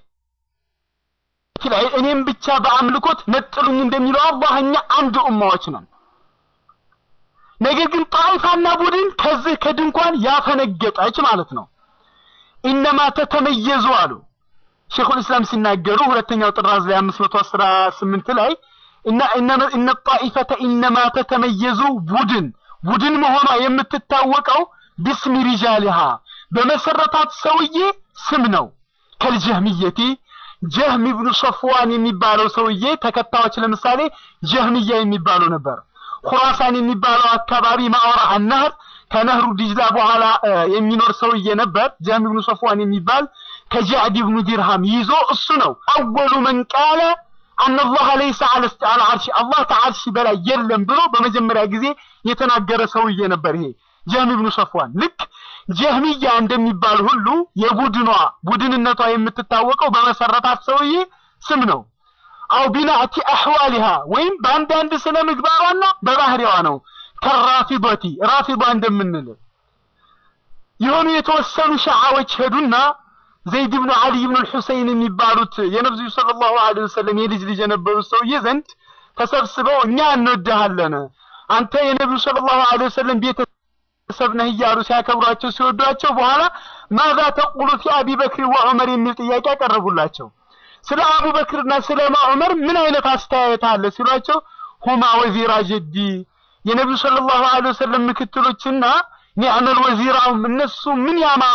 S1: እኔም ብቻ በአምልኮት ነጥሉኝ እንደሚለው አላህ እኛ አንድ ኡማዎች ነን። ነገር ግን ጣይፋና ቡድን ከዚህ ከድንኳን ያፈነገጠች ማለት ነው። ኢነማ ተተመየዙ አሉ ሼኹል እስላም ሲናገሩ ሁለተኛው ጥራዝ ላይ 518 ላይ እና እነ ጣኢፈተ ኢነማ ተተመየዙ ቡድን ቡድን መሆኗ የምትታወቀው ቢስሚ ሪጃሊሃ በመሰረታት ሰውዬ ስም ነው። ከልጀህሚየቲ ጀህም ኢብኑ ሶፍዋን የሚባለው ሰውዬ ተከታዮች ለምሳሌ ጀህሚያ የሚባሉ ነበር። ኩራሳን የሚባለው አካባቢ ማዕራ አነህር ከነህሩ ዲጅላ በኋላ የሚኖር ሰውዬ ነበር። ጀህም ኢብኑ ሶፍዋን የሚባል ከጃዕድ ኢብኑ ዲርሃም ይዞ እሱ ነው አወሉ መን ቃለ አነላህ ለይሰ አለ አርሽ አላህ ከአርሽ በላይ የለም ብሎ በመጀመሪያ ጊዜ የተናገረ ሰውዬ ነበር። ይሄ ጀህም ኢብኑ ሶፍዋን ልክ ጀህሚያ እንደሚባል ሁሉ የቡድኗ ቡድንነቷ የምትታወቀው በመሰረታት ሰውዬ ስም ነው። አው ቢናእቲ አህዋሊሃ ወይም በአንዳንድ ስነ ምግባሯና በባህሪዋ ነው። ከራፊዶቲ ራፊዷ እንደምንል የሆኑ የተወሰኑ ሸዓዎች ሄዱና ዘይድ ብኑ አሊ ብኑ ልሑሰይን የሚባሉት የነብዩ ሰለላሁ ዐለይሂ ወሰለም የልጅ ልጅ የነበሩት ሰውዬ ዘንድ ተሰብስበው እኛ እንወድሃለን አንተ የነብዩ ሰለላሁ ዐለይሂ ወሰለም ቤተሰብ ነህ እያሉ ሲያከብሯቸው ሲወዷቸው በኋላ ማዛ ተቁሉ ፊ አቢ በክር ወዑመር የሚል ጥያቄ ያቀረቡላቸው። ስለ አቡበክርና ስለ ዑመር ምን አይነት አስተያየት አለ ሲሏቸው ሁማ ወዚራ ጀዲ የነብዩ ሰለላሁ ዐለይሂ ወሰለም ምክትሎችና ኒዕመል ወዚራውም እነሱ ምን ያማሩ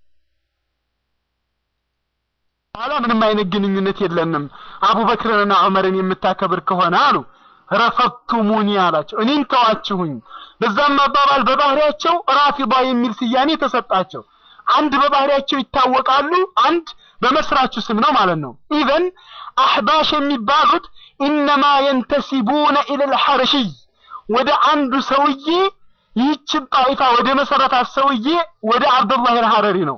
S1: በኋላ ምንም አይነት ግንኙነት የለንም አቡበክርንና ዑመርን የምታከብር ከሆነ አሉ። ረፈቱሙኒ አላቸው፣ እኔን ተዋችሁኝ። በዛም አባባል በባህሪያቸው ራፊዳ የሚል ስያሜ ተሰጣቸው። አንድ በባህሪያቸው ይታወቃሉ፣ አንድ በመስራቹ ስም ነው ማለት ነው። ኢዘን አህባሽ የሚባሉት ኢነማ የንተሲቡነ ኢለል ሐረሽይ ወደ አንዱ ሰውዬ ይህችን ጣይፋ ወደ መሰረታት ሰውዬ ወደ አብዱላህ አልሐረሪ ነው።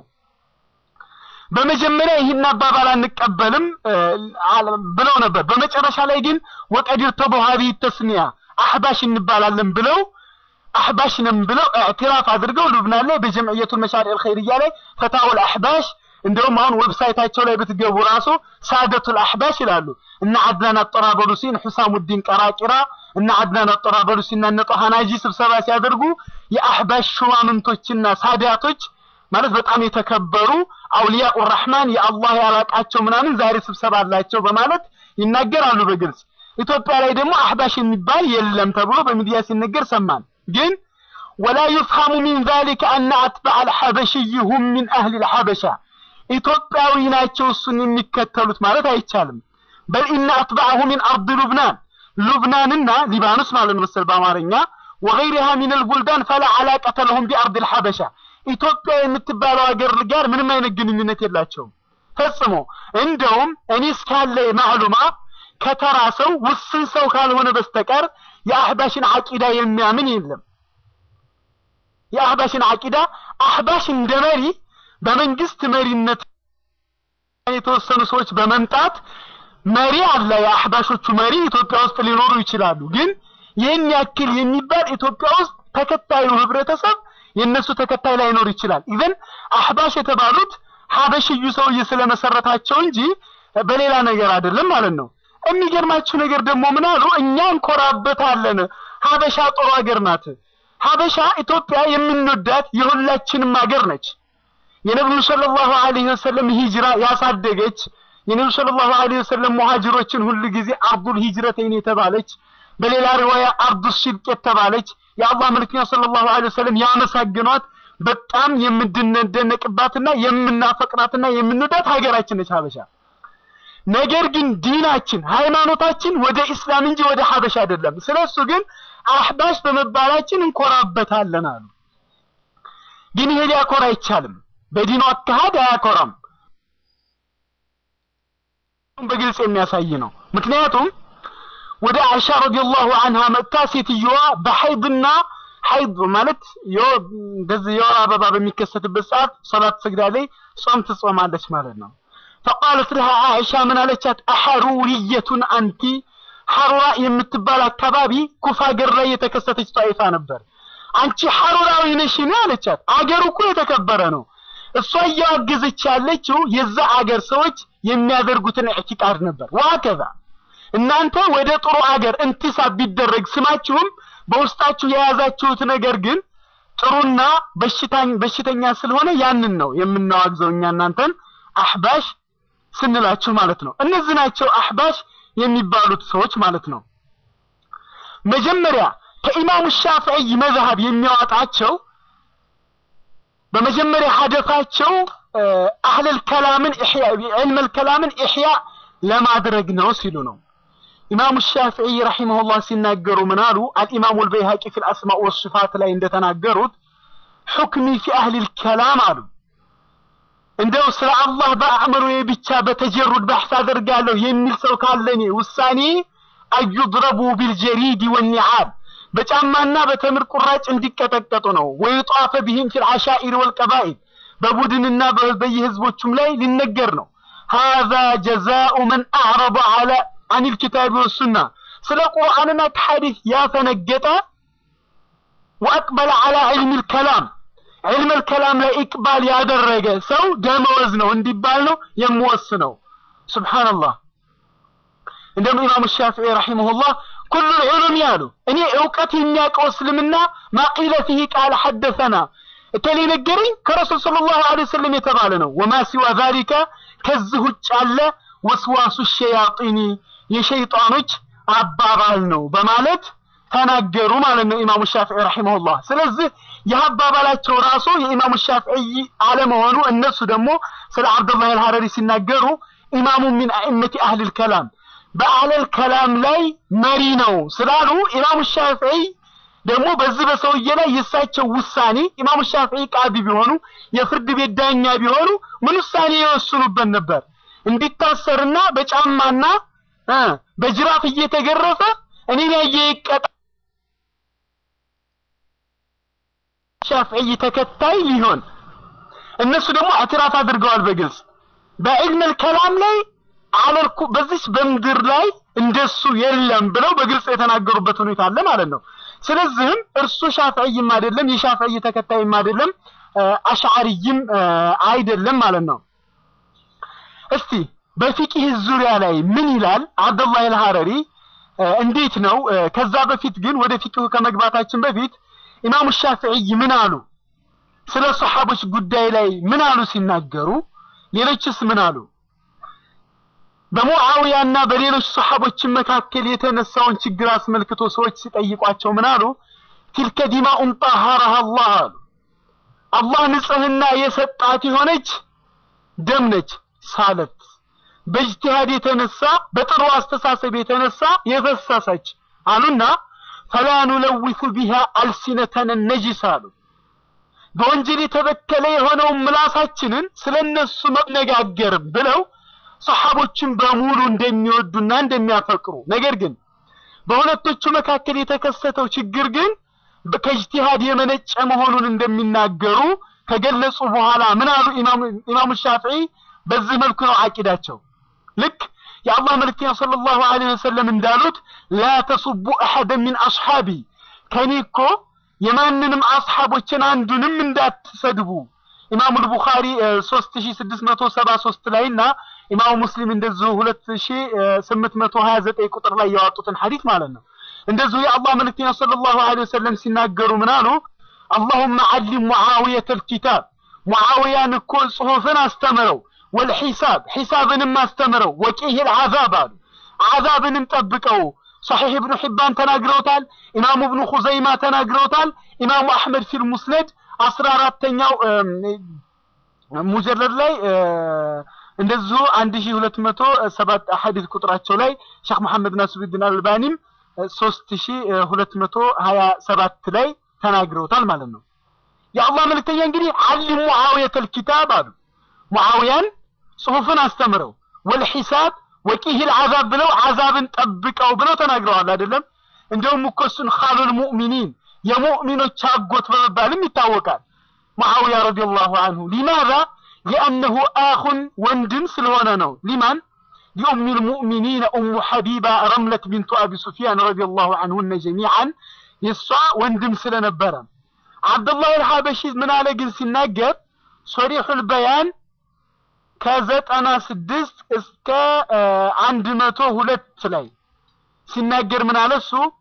S1: በመጀመሪያ ይህን አባባል አንቀበልም ብለው ነበር። በመጨረሻ ላይ ግን ወቀዲር ተበሃቢ ተስሚያ አህባሽ እንባላለን ብለው አህባሽ ነን ብለው እዕትራፍ አድርገው ሉብናን ላይ በጀምዕየቱል መሻሪዕ አልኸይርያ ላይ ፈታውል አህባሽ እንደውም አሁን ዌብሳይታቸው ላይ ብትገቡ ራሱ ሳደቱል አህባሽ ይላሉ። እነ አድናን አጠራበሉሲን ሁሳሙዲን ቀራቂራ እነ አድናን አጠራበሉሲና እነ ጦሃ ናጂ ስብሰባ ሲያደርጉ የአህባሽ ሹማምንቶችና ሳዳቶች ማለት በጣም የተከበሩ አውሊያኡ ረህማን የአላህ ያላቃቸው ምናምን ዛሬ ስብሰባ አላቸው በማለት ይናገራሉ በግልጽ። ኢትዮጵያ ላይ ደግሞ አህባሽ የሚባል የለም ተብሎ በሚዲያ ሲነገር ሰማን። ግን ወላ ዩፍሃሙ ሚን ዛሊከ አነ አትባዕ አልሐበሽይ ሁም ሚን አህሊ አልሐበሻ ኢትዮጵያዊ ናቸው እሱን የሚከተሉት ማለት አይቻልም። በል ኢነ አትባዐሁ ሚን አርድ ሉብናን ሉብናንና ሊባኖስ ማለት ነው መሰል በአማርኛ ወገይሪሃ ሚን አልቡልዳን ፈላ ዓላቀተ ለሁም ቢአርድ አልሐበሻ ኢትዮጵያ የምትባለው ሀገር ጋር ምንም አይነት ግንኙነት የላቸውም ፈጽሞ። እንደውም እኔ እስካለ ማዕሉማ ከተራ ሰው ውስን ሰው ካልሆነ በስተቀር የአህባሽን አቂዳ የሚያምን የለም። የአህባሽን አቂዳ አህባሽ እንደ መሪ በመንግስት መሪነት የተወሰኑ ሰዎች በመምጣት መሪ አለ። የአህባሾቹ መሪ ኢትዮጵያ ውስጥ ሊኖሩ ይችላሉ። ግን ይህን ያክል የሚባል ኢትዮጵያ ውስጥ ተከታዩ ህብረተሰብ የእነሱ ተከታይ ላይኖር ይችላል። ኢቨን አህባሽ የተባሉት ሀበሽዩ ሰውዬ ስለመሰረታቸው እንጂ በሌላ ነገር አይደለም ማለት ነው። የሚገርማችሁ ነገር ደግሞ ምን አሉ? እኛ እንኮራበታለን። ሀበሻ ጥሩ ሀገር ናት። ሀበሻ ኢትዮጵያ የምንወዳት የሁላችንም ሀገር ነች። የነብዩ ሰለላሁ ዐለይሂ ወሰለም ሂጅራ ያሳደገች የነብዩ ሰለላሁ ዐለይሂ ወሰለም ሙሃጅሮችን ሁሉ ጊዜ አርዱል ሂጅረተይን የተባለች በሌላ ሪዋያ አርዱ ሽድቅ የተባለች የአላህ መልክተኛ ሰለላሁ ዐለይሂ ወሰለም ያመሰግኗት በጣም የምንደነቅባትና የምናፈቅራትና የምንወዳት ሀገራችን ነች ሀበሻ። ነገር ግን ዲናችን ሃይማኖታችን ወደ ኢስላም እንጂ ወደ ሀበሻ አይደለም። ስለሱ ግን አህባሽ በመባላችን እንኮራበታለን አሉ። ግን ይሄ ሊያኮራ አይቻልም። በዲኑ አካሄድ አያኮራም። በግልጽ የሚያሳይ ነው። ምክንያቱም ወደ አይሻ ረዲየላሁ ዐንሃ መጥታ ሴትዮዋ በሐይድና ሐይድ ማለት እንደዚህ የወር አበባ በሚከሰትበት ሰዓት ሶላት ትሰግዳለች፣ ጾም ትጾማለች ማለት ነው። ፈቃለት ለሃ አይሻ ምን አለቻት? አሐሩሪየቱን አንቲ ሐሩራ የምትባል አካባቢ ኩፋ ሀገር ላይ የተከሰተች ጣይፋ ነበር። አንቺ ሐሩራዊ ነሽን አለቻት። አገሩ እኮ የተከበረ ነው። እሷ እያወገዘች ያለችው የዛ አገር ሰዎች የሚያደርጉትን ኢዕቲቃድ ነበር። ወሀከዛ እናንተ ወደ ጥሩ አገር እንቲሳብ ቢደረግ ስማችሁም በውስጣችሁ የያዛችሁት ነገር ግን ጥሩና በሽታኝ በሽተኛ ስለሆነ ያንን ነው የምናዋግዘው እኛ እናንተን አህባሽ ስንላችሁ ማለት ነው። እነዚህ ናቸው አህባሽ የሚባሉት ሰዎች ማለት ነው። መጀመሪያ ከኢማሙ ሻፊዒ መዝሀብ የሚያወጣቸው በመጀመሪያ ሀደፋቸው አህለል ከላምን ኢሕያ ዒልመል ከላምን ኢሕያ ለማድረግ ነው ሲሉ ነው። ኢማሙ ሻፊዒ ረሒመሁላህ ሲናገሩ ምን አሉ? አልኢማሙ አልበይሃቂ ፊል አስማእ ወስፋት ላይ እንደተናገሩት ሑክሚ ፊ አህሊል ከላም አሉ እንደው ስለ አላህ በአእምሮዬ ብቻ በተጀሩድ ባሕስ አደርጋለሁ የሚል ሰው ካለ እኔ ውሳኔ አዩድረቡ ቢልጀሪድ ወኒዓል በጫማና በተምር ቁራጭ እንዲቀጠቀጡ ነው። ወይጧፈ ቢህም ፊል ዓሻኢር ወልቀባኢል በቡድንና በየህዝቦቹም ላይ ሊነገር ነው። ሃዛ ጀዛኡ መን አዕረض ዐላ አኒል ኪታቢ ወሱና ስለ ቁርአንና ከሐዲስ ያፈነገጠ ወአቅበለ ዐላ ዒልሚል ከላም ዒልመል ከላም ላይ ኢቅባል ያደረገ ሰው ደመወዝ ነው እንዲባል ነው የምወስነው። ሱብሓነላህ። እንደውም ኢማሙ ሻፊዒ ረሒመሁላህ ኩሉ ዑሉም ያሉ እኔ እውቀት የሚያውቀው እስልምና ማቂለ ፊህ ቃል ሐደሰና እከሌ ነገረኝ ከረሱል ሰለላሁ ዐለይሂ ወሰለም የተባለ ነው። ወማ ሲዋ ዛሊከ ከዚህ ውጭ ያለ ወስዋሱ ሸያጢኒ የሸይጣኖች አባባል ነው በማለት ተናገሩ ማለት ነው ኢማሙ ሻፊዒ ረሒመሁላህ። ስለዚህ ይህ አባባላቸው ራሱ የኢማሙ ሻፊዒ አለመሆኑ እነሱ ደግሞ ስለ አብዱላህ አልሐረሪ ሲናገሩ ኢማሙ ሚን አኢመቲ አህሊል ከላም በአህለል ከላም ላይ መሪ ነው ስላሉ ኢማሙ ሻፊዒ ደግሞ በዚህ በሰውዬ ላይ የእሳቸው ውሳኔ ኢማሙ ሻፊዒ ቃዲ ቢሆኑ የፍርድ ቤት ዳኛ ቢሆኑ ምን ውሳኔ ይወስኑበት ነበር? እንዲታሰርና በጫማና በጅራፍ እየተገረፈ እኔን ያየ ይቀጣ ሻፊዒ ተከታይ ሊሆን እነሱ ደግሞ አትራፍ አድርገዋል በግልጽ በዕልመል ከላም ላይ አለልኩ በዚች በምድር ላይ እንደሱ የለም ብለው በግልጽ የተናገሩበት ሁኔታ አለ ማለት ነው። ስለዚህም እርሱ ሻፊዒም አይደለም የሻፊዒ ተከታይም አይደለም አሽዓሪይም አይደለም ማለት ነው። እስቲ በፊቂህ ዙሪያ ላይ ምን ይላል አብዱላህ አልሐረሪ እንዴት ነው? ከዛ በፊት ግን ወደ ፊቂሁ ከመግባታችን በፊት ኢማሙ ሻፊዒ ምን አሉ? ስለ ሰሓቦች ጉዳይ ላይ ምን አሉ ሲናገሩ? ሌሎችስ ምን አሉ? በሙዓዊያና በሌሎች ሰሓቦችን መካከል የተነሳውን ችግር አስመልክቶ ሰዎች ሲጠይቋቸው ምን አሉ? ቲልከ ዲማኡን ጠሃረሃ አላህ አሉ። አላህ ንጽህና የሰጣት የሆነች ደም ነች ሳለት በእጅቲሃድ የተነሳ በጥሩ አስተሳሰብ የተነሳ የፈሰሰች አሉና ፈላ ኑለዊቱ ቢሃ አልሲነተን ነጂስ አሉ። በወንጀል የተበከለ የሆነውን ምላሳችንን ስለነሱ መነጋገርም ብለው ሰሓቦችን በሙሉ እንደሚወዱና እንደሚያፈቅሩ ነገር ግን በሁለቶቹ መካከል የተከሰተው ችግር ግን ከእጅቲሃድ የመነጨ መሆኑን እንደሚናገሩ ከገለጹ በኋላ ምን አሉ ኢማሙ ሻፊዒ? በዚህ መልኩ ነው አቂዳቸው። ልክ የአላህ መልእክተኛ ሰለላሁ ዐለይሂ ወሰለም እንዳሉት ላ ተሱቡ አሐደን ሚን አስሓቢ ከኔ እኮ የማንንም አስሓቦችን አንዱንም እንዳትሰድቡ ኢማሙ አልቡኻሪ 3673 ላይ እና ኢማሙ ሙስሊም እንደዚሁ 2829 ቁጥር ላይ ያወጡትን ሐዲስ ማለት ነው። እንደዚሁ የአላህ መልእክተኛ ሰለላሁ ዐለይሂ ወሰለም ሲናገሩ ምን አሉ? አላሁመ ዓሊም ሙዓዊየተ ልኪታብ ሙዓዊያን እኮ ጽሑፍን አስተምረው፣ ወልሒሳብ ሒሳብንም አስተምረው፣ ወቂህ ልዓዛብ አሉ ዓዛብንም ጠብቀው። ሰሒሕ እብኑ ሒባን ተናግረውታል። ኢማሙ እብኑ ኹዘይማ ተናግረውታል። ኢማሙ አሕመድ ፊል ሙስነድ አስራ አራተኛው ሙጀለድ ላይ እንደዚሁ አንድ ሺህ ሁለት መቶ ሰባት ሐዲስ ቁጥራቸው ላይ ሼክ መሐመድ ናስሩዲን አልባኒም ሶስት ሺህ ሁለት መቶ ሀያ ሰባት ላይ ተናግረውታል ማለት ነው። የአላህ መልእክተኛ እንግዲህ ዓሊም ሙዓዊየተል ኪታብ አሉ ሙዓዊያን ጽሑፍን አስተምረው ወልሒሳብ ወቂሂል ዓዛብ ብለው ዓዛብን ጠብቀው ብለው ተናግረዋል አይደለም። እንደውም እኮ እሱን ኻሉል ሙእሚኒን የሙእሚኖች አጎት በመባልም ይታወቃል። ሙዓዊያ ረዲየላሁ አንሁ ሊማዛ ሊአነሁ አኹን ወንድም ስለሆነ ነው። ሊማን ሊኡሚል ሙእሚኒን ኡሙ ሐቢባ ረምለት ቢንቱ አቢ ሱፊያን ረዲየላሁ አንሁነ ጀሚዓን የእሷ ወንድም ስለነበረ አብዱላህ አልሐበሺ ምን አለ ግን ሲናገር ሶሪሑል በያን ከዘጠና ስድስት እስከ አንድ መቶ ሁለት ላይ ሲናገር ምን አለ እሱ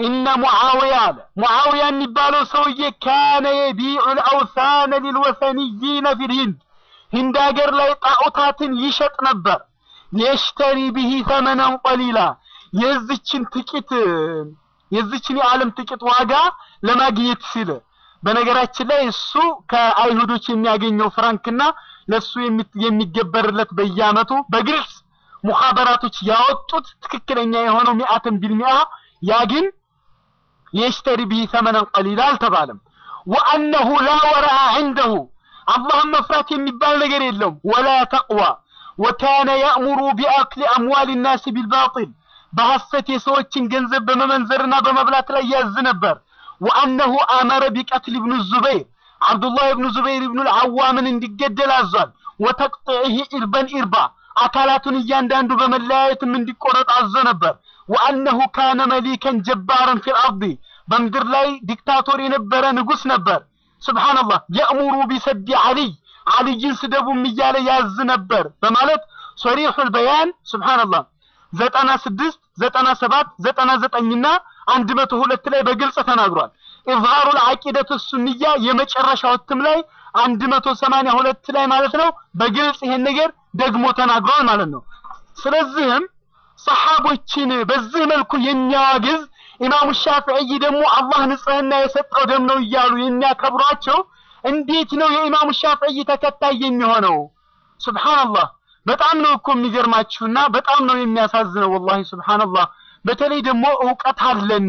S1: ኢነ ሙዓውያ አለ ሙዓውያ የሚባለው ሰውዬ ካነ የቢዑ ልአውሳነ ሊልወሰንይነ ፊል ሂንድ ሂንድ ሀገር ላይ ጣዖታትን ይሸጥ ነበር። የሽተሪ ብሂ ተመነን ቀሊላ የዚችን ጥቂት የዚችን የዓለም ጥቂት ዋጋ ለማግኘት ሲል በነገራችን ላይ እሱ ከአይሁዶች የሚያገኘው ፍራንክና ለሱ የሚገበርለት በየአመቱ በግልጽ ሙኻበራቶች ያወጡት ትክክለኛ የሆነው ሚአትን ቢልሚአ ያ ግን የሽተሪ ብሂ ተመነን ቀሊላ አልተባለም። ወአነሁ ላ ወረአ ዐንደሁ አላህን መፍራት የሚባል ነገር የለውም። ወላ ተቅዋ ወካነ ያእሙሩ ቢአክሊ አምዋል ናስ ቢልባጢል በሐሰት የሰዎችን ገንዘብ በመመንዘርና በመብላት ላይ ያዝ ነበር። ወአነሁ አመረ ቢቀትል ብኑ ዙበይር አብዱላህ ብኑ ዙበይር ብኑ ልዓዋምን እንዲገደል አዟል። ወተቅጢዒህ ኢርበን ኢርባ አካላቱን እያንዳንዱ በመለያየትም እንዲቆረጥ አዞ ነበር። ወአነሁ ካነ መሊከን ጀባረን ፊል አርዲ በምድር ላይ ዲክታቶር የነበረ ንጉስ ነበር። ስብሓንላህ የእሙሩ ቢሰዲ ዓሊይ ዓልይን ስደቡም እያለ ያዝ ነበር በማለት ሶሪሑል በያን ስብሓንላህ ዘጠና ስድስት ዘጠና ሰባት ዘጠና ዘጠኝና አንድ መቶ ሁለት ላይ በግልጽ ተናግሯል። ኢዝሃሩል ዓቂደቱ ሱንያ የመጨረሻው እትም ላይ አንድ መቶ ሰማንያ ሁለት ላይ ማለት ነው በግልጽ ይሄን ነገር ደግሞ ተናግሯል ማለት ነው። ስለዚህም ሰሓቦችን በዚህ መልኩ የሚያዋግዝ ኢማሙ ሻፊዒይ ደግሞ አላህ ንጽህና የሰጠው ደም ነው እያሉ የሚያከብሯቸው እንዴት ነው የኢማሙ ሻፊዒይ ተከታይ የሚሆነው? ሱብሃንአላህ በጣም ነው እኮ የሚገርማችሁና በጣም ነው የሚያሳዝነው። ወላሂ ሱብሃንአላህ በተለይ ደግሞ እውቀት አለን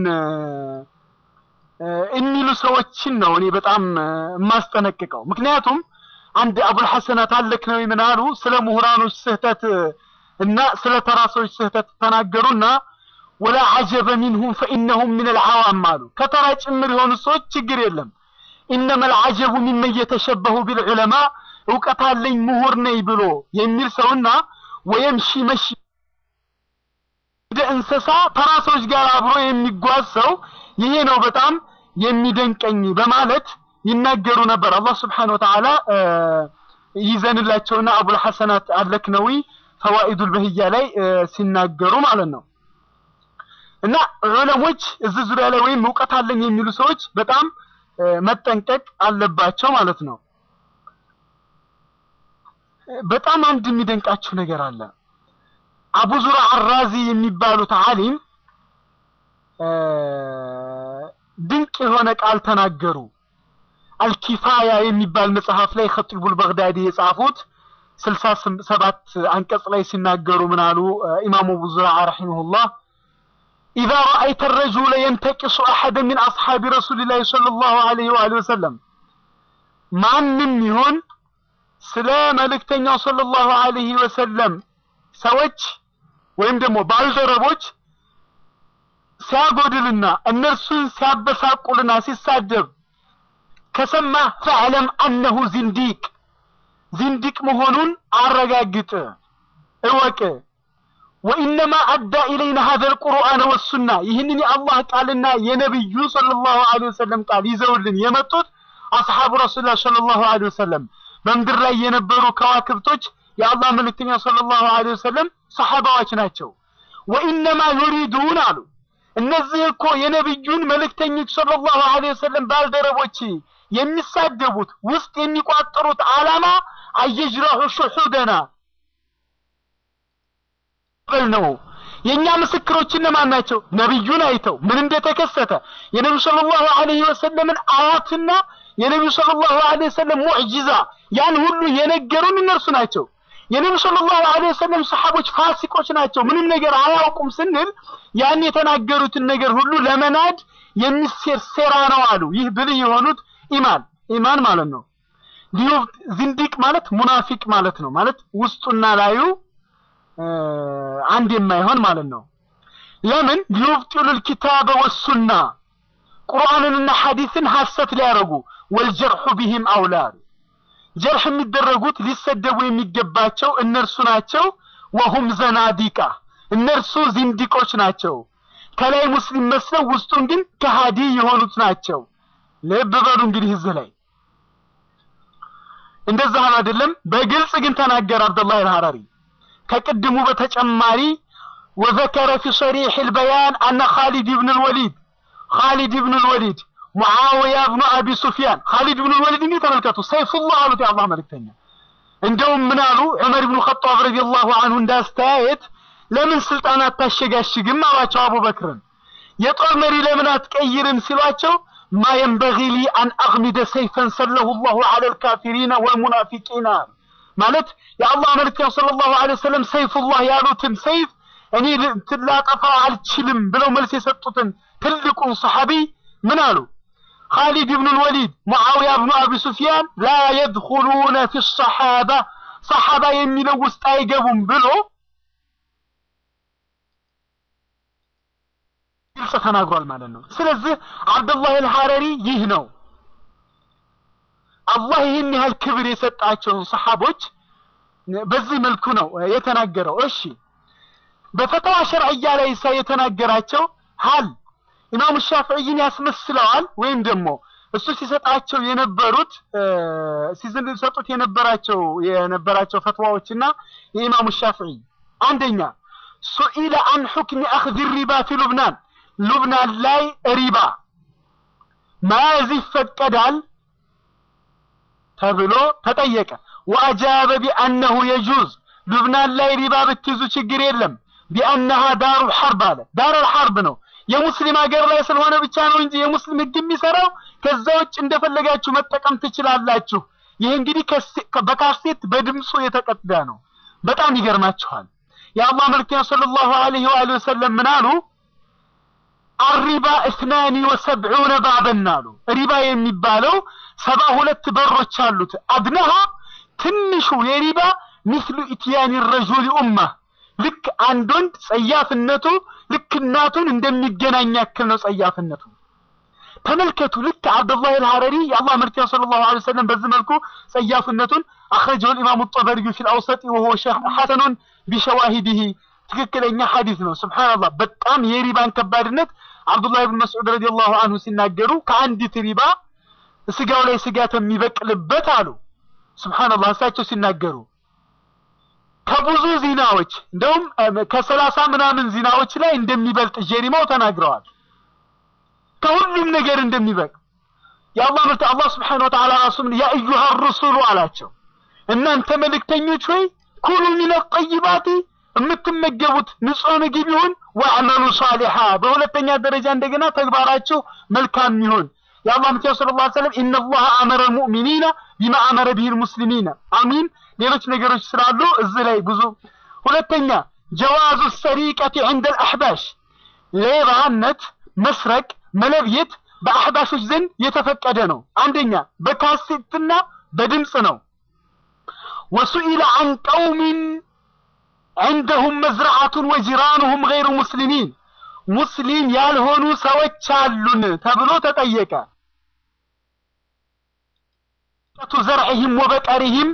S1: የሚሉ ሰዎችን ነው እኔ በጣም የማስጠነቅቀው። ምክንያቱም አንድ አቡል ሐሰናት አለክ ነው ምን አሉ ስለ ምሁራኖች ስህተት እና ስለ ተራ ሰዎች ስህተት ተናገሩና ወላ ዐጀበ ሚንሁም ፈኢነሁም ሚነል ዐዋም አሉ። ከተራ ጭምር የሆኑ ሰዎች ችግር የለም። ኢነመል ዐጀቡ ሚመን የተሸበሁ ቢልዑለማ እውቀት አለኝ ምሁር ነኝ ብሎ የሚል ሰውና ወየምሺ መሺ ወደ እንስሳ ተራ ሰዎች ጋር አብሮ የሚጓዝ ሰው ይሄ ነው በጣም የሚደንቀኝ በማለት ይናገሩ ነበር። አላህ ስብሓነሁ ወተዓላ ይዘንላቸውና አቡል ሐሰናት አለክነዊ ፈዋኢዱል በህያ ላይ ሲናገሩ ማለት ነው። እና ዑለሞች እዚህ ዙሪያ ላይ ወይም እውቀት አለኝ የሚሉ ሰዎች በጣም መጠንቀቅ አለባቸው ማለት ነው። በጣም አንድ የሚደንቃችሁ ነገር አለ። አቡ ዙራ አራዚ የሚባሉት ዓሊም ድንቅ የሆነ ቃል ተናገሩ። አልኪፋያ የሚባል መጽሐፍ ላይ ኸጢቡል በግዳዲ የጻፉት ስልሳ ሰባት አንቀጽ ላይ ሲናገሩ ምን አሉ? ኢማሙ አቡ ዙራ ረሒመሁላህ ኢዛ ረአይተ ረጁለ የንተቂሱ አሐደ ሚን አስሓቢ ረሱሊላሂ ሰለላሁ ዐለይሂ ወአሊሂ ወሰለም ማንም ይሁን ስለ መልእክተኛው ሰለላሁ ዐለይሂ ወሰለም ሰዎች ወይም ደግሞ ባልደረቦች ሲያጎድልና እነርሱን ሲያበሳቁልና ሲሳደብ ከሰማ ፈዕለም አነሁ ዚንዲቅ ዚንዲቅ መሆኑን አረጋግጥ እወቅ። ወኢነማ አዳ ኢለይና ሀዘል ቁርአን ወሱና ይህንን የአላህ ቃልና የነቢዩ ሰለላሁ ዐለይሂ ወሰለም ቃል ይዘውልን የመጡት አስሓቡ ረሱሉላህ ሰለላሁ ዐለይሂ ወሰለም በምድር ላይ የነበሩ ከዋክብቶች የአላህ መልእክተኛ ሰለላሁ ዐለይሂ ወሰለም ሰሐባዎች ናቸው። ወኢነማ ዩሪዱን አሉ እነዚህ እኮ የነቢዩን መልእክተኞች ሰለላሁ ዐለይሂ ወሰለም ባልደረቦች የሚሳደቡት ውስጥ የሚቋጠሩት ዓላማ አየጅረሑ ሹሑደና ነው። የኛ ምስክሮች እነማን ናቸው? ነቢዩን አይተው ምን እንደተከሰተ የነቢዩ ሰለላሁ ዐለይሂ ወሰለምን አያትና የነቢዩ ሰለላሁ ዐለይሂ ወሰለም ሙዕጂዛ ያን ሁሉ የነገሩን እነርሱ ናቸው። የነቢዩ ሰለላሁ ዐለይሂ ወሰለም ሰሐቦች ፋሲቆች ናቸው፣ ምንም ነገር አያውቁም ስንል ያን የተናገሩትን ነገር ሁሉ ለመናድ የሚሴር ሴራ ነው አሉ። ይህ ብልህ የሆኑት ኢማን ኢማን ማለት ነው። ዚንዲቅ ማለት ሙናፊቅ ማለት ነው። ማለት ውስጡና ላዩ አንድ የማይሆን ማለት ነው። ለምን ሊዩብጢሉል ኪታበ ወሱና ቁርአንንና ሐዲስን ሐሰት ሊያረጉ ወልጀርሑ ቢሂም አውላድ ጀርሕ የሚደረጉት ሊሰደቡ የሚገባቸው እነርሱ ናቸው። ወሁም ዘናዲቃ እነርሱ ዚንዲቆች ናቸው። ከላይ ሙስሊም መስለው ውስጡን ግን ከሃዲ የሆኑት ናቸው። ልብ በሉ እንግዲህ እዚህ ላይ እንደዛ አይደለም። በግልጽ ግን ተናገረ አብደላህ አልሐራሪ ከቅድሙ በተጨማሪ ወዘከረ ፊ ሰሪሕ አልበያን አነ ኻሊድ ብን አልወሊድ ኻሊድ ብኑ ልወሊድ፣ ሙዓውያ ብኑ አቢ ሱፊያን። ኻሊድ ብኑ ልወሊድ እንግዲህ ተመልከቱ፣ ሰይፉላህ አሉት የአላህ መልእክተኛ። እንደውም ምን አሉ? ዑመር ብኑ ኸጣብ ረዲየላሁ አንሁ እንዳስተያየት ለምን ስልጣን አታሸጋሽግም አሏቸው አቡበክርን። የጦር መሪ ለምን አትቀይርም ሲሏቸው ማ የንበጊ ሊ አን አግሚደ ሰይፈን ሰለሁ ላሁ ዐለ ልካፊሪና ወልሙናፊቂና ማለት የአላህ መልእክተኛ ሰለላሁ ዐለይሂ ወሰለም ሰይፉላህ ያሉትን ሰይፍ እኔ ላጠፋው አልችልም ብለው መልስ የሰጡትን ትልቁን ሰሐቢ ምን አሉ? ኻሊድ ብኑ ልወሊድ፣ ሙዓውያ ብኑ አቢ ሱፊያን ላ የድኹሉነ ፊ ሰሓባ ሰሓባ የሚለው ውስጥ አይገቡም ብሎ ግልጽ ተናግሯል ማለት ነው። ስለዚህ አብዱላህ አልሐረሪ ይህ ነው አላህ ይህን ያህል ክብር የሰጣቸውን ሰሓቦች በዚህ መልኩ ነው የተናገረው። እሺ በፈተዋ ሸርዕያ ላይ ሳ የተናገራቸው ሀል ኢማሙ ሻፍዕይን ያስመስለዋል ወይም ደግሞ እሱ ሲሰጣቸው የነበሩት ሲሰጡት የነበራቸው የነበራቸው ፈትዋዎችና የኢማሙ ሻፍዒ አንደኛ ሱኢለ አን ሑክሚ አኽዚ ሪባ ፊ ሉብናን ሉብናን ላይ ሪባ መያዝ ይፈቀዳል ተብሎ ተጠየቀ። ወአጃበ ቢአነሁ የጁዝ ሉብናን ላይ ሪባ ብትይዙ ችግር የለም ቢአነሃ ዳሩ ሐርብ አለ። ዳሩል ሐርብ ነው የሙስሊም ሀገር ላይ ስለሆነ ብቻ ነው እንጂ የሙስሊም ሕግ የሚሰራው ከዛ ውጭ እንደፈለጋችሁ መጠቀም ትችላላችሁ። ይህ እንግዲህ በካሴት በድምፁ የተቀዳ ነው። በጣም ይገርማችኋል። የአላህ መልክተኛ ሰለላሁ ዐለይሂ ወአሊሂ ወሰለም ምን አሉ? አሪባ እስናኒ ወሰብዑነ ባበን አሉ። ሪባ የሚባለው ሰባ ሁለት በሮች አሉት። አድነሃ ትንሹ የሪባ ሚስሉ ኢትያኒ ረጁል ኡማ ልክ አንድ ወንድ ጸያፍነቱ ልክ እናቱን እንደሚገናኝ ያክል ነው ጸያፍነቱ። ተመልከቱ። ልክ አብዱላህ አልሐረሪ የአላህ መልክተኛ ሰለላሁ ዐለይሂ ወሰለም በዚህ መልኩ ጸያፍነቱን አኽረጀሁ ኢማሙ ጠበሪዩ ፊል አውሰጢ ወሁወ ሐሰኑን ቢሸዋሂዲሂ ትክክለኛ ሐዲስ ነው። ሱብሃንአላህ በጣም የሪባን ከባድነት አብዱላህ ብን መስዑድ ረዲየላሁ አንሁ ሲናገሩ ከአንዲት ሪባ ስጋው ላይ ስጋት የሚበቅልበት አሉ። ሱብሃንአላህ እሳቸው ሲናገሩ ከብዙ ዚናዎች እንደውም ከሰላሳ ምናምን ዚናዎች ላይ እንደሚበልጥ ጀሪማው ተናግረዋል። ከሁሉም ነገር እንደሚበልጥ የአላህ ምርት አላህ ስብሓነሁ ወተዓላ ራሱ ያ አዩሃ ሩሱሉ አላቸው፣ እናንተ መልእክተኞች ሆይ ኩሉ ሚነ ጠይባቲ የምትመገቡት ንጹህ ምግብ ይሁን፣ ወአመሉ ሷሊሓ በሁለተኛ ደረጃ እንደገና ተግባራችሁ መልካም ይሁን። የአላህ ምትያ ስለ ላ ሰለም ኢነላህ አመረ ልሙእሚኒና ቢማ አመረ ብሂ ልሙስሊሚና አሚን። ሌሎች ነገሮች ስላሉ እዚህ ላይ ብዙ ሁለተኛ ጀዋዙ ሰሪቀቲ ዕንደ ልአሕባሽ ሌባነት፣ መስረቅ፣ መለብየት በአሕባሾች ዘንድ የተፈቀደ ነው። አንደኛ በካሴትና በድምፅ ነው። ወሱኢለ አን ቀውሚን ዐንደሁም መዝረዓቱን ወጅራኑሁም ገይሩ ሙስሊሚን ሙስሊም ያልሆኑ ሰዎች አሉን ተብሎ ተጠየቀ። ቱ ዘርዕህም ወበቀሪህም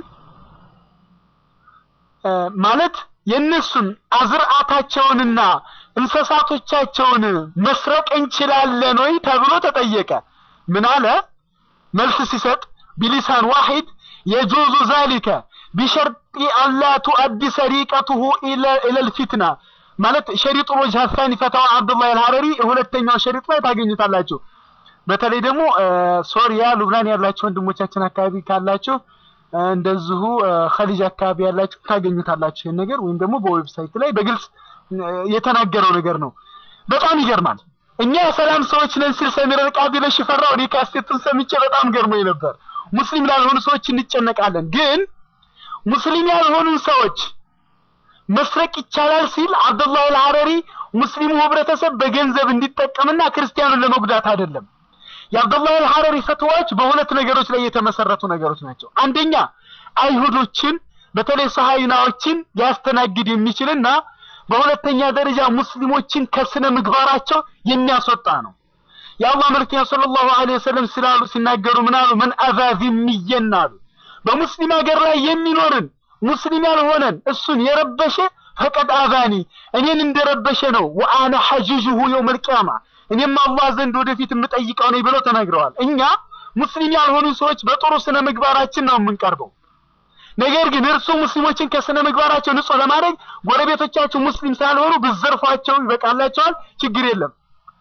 S1: ማለት የእነሱን አዝርዓታቸውንና እንስሳቶቻቸውን መስረቅ እንችላለን ወይ ተብሎ ተጠየቀ። ምን አለ? መልስ ሲሰጥ ቢሊሳን ዋሂድ የጁዙ ዛሊከ ቢሸርጢ አላ ቱአዲ ሰሪቀቱሁ ኢለል ፊትና ማለት ሸሪጡ ወጅሃ ሳኒ ፈተዋ አብዱላህ አልሐረሪ ሁለተኛው ሸሪጥ ላይ ታገኙታላችሁ። በተለይ ደግሞ ሶሪያ፣ ሉብናን ያላችሁ ወንድሞቻችን አካባቢ ካላችሁ እንደዚሁ ኸሊጅ አካባቢ ያላችሁ ታገኙታላችሁ ይህን ነገር ወይም ደግሞ በዌብሳይት ላይ በግልጽ የተናገረው ነገር ነው። በጣም ይገርማል። እኛ የሰላም ሰዎች ነን ሲል ሰሚር ቃቢ ለሽፈራው እኔ ካሴቱን ሰምቼ በጣም ገርሞኝ ነበር። ሙስሊም ላልሆኑ ሰዎች እንጨነቃለን፣ ግን ሙስሊም ያልሆኑ ሰዎች መስረቅ ይቻላል ሲል አብዱላህ አልሐረሪ ሙስሊሙ ህብረተሰብ በገንዘብ እንዲጠቀምና ክርስቲያኑን ለመጉዳት አይደለም። የአብዱላህ አልሐረሪ ፈትዋዎች በሁለት ነገሮች ላይ የተመሰረቱ ነገሮች ናቸው። አንደኛ አይሁዶችን በተለይ ሰሃይናዎችን ሊያስተናግድ የሚችልና በሁለተኛ ደረጃ ሙስሊሞችን ከስነ ምግባራቸው የሚያስወጣ ነው። የአላህ መልክተኛ ሰለላሁ ዐለይሂ ወሰለም ስላሉ ሲናገሩ ምን አሉ? መን አዛ ዚምየን አሉ በሙስሊም ሀገር ላይ የሚኖርን ሙስሊም ያልሆነን እሱን የረበሸ ፈቀድ አዛኒ እኔን እንደረበሸ ነው። ወአነ ሐጂጁሁ የውመል ቂያማ እኔም አላህ ዘንድ ወደፊት የምጠይቀው ነኝ ብለው ተናግረዋል። እኛ ሙስሊም ያልሆኑ ሰዎች በጥሩ ስነ ምግባራችን ነው የምንቀርበው። ነገር ግን እርሱ ሙስሊሞችን ከስነ ምግባራቸው ንጹህ ለማድረግ ጎረቤቶቻቸው ሙስሊም ሳልሆኑ ብዘርፏቸው ይበቃላቸዋል፣ ችግር የለም።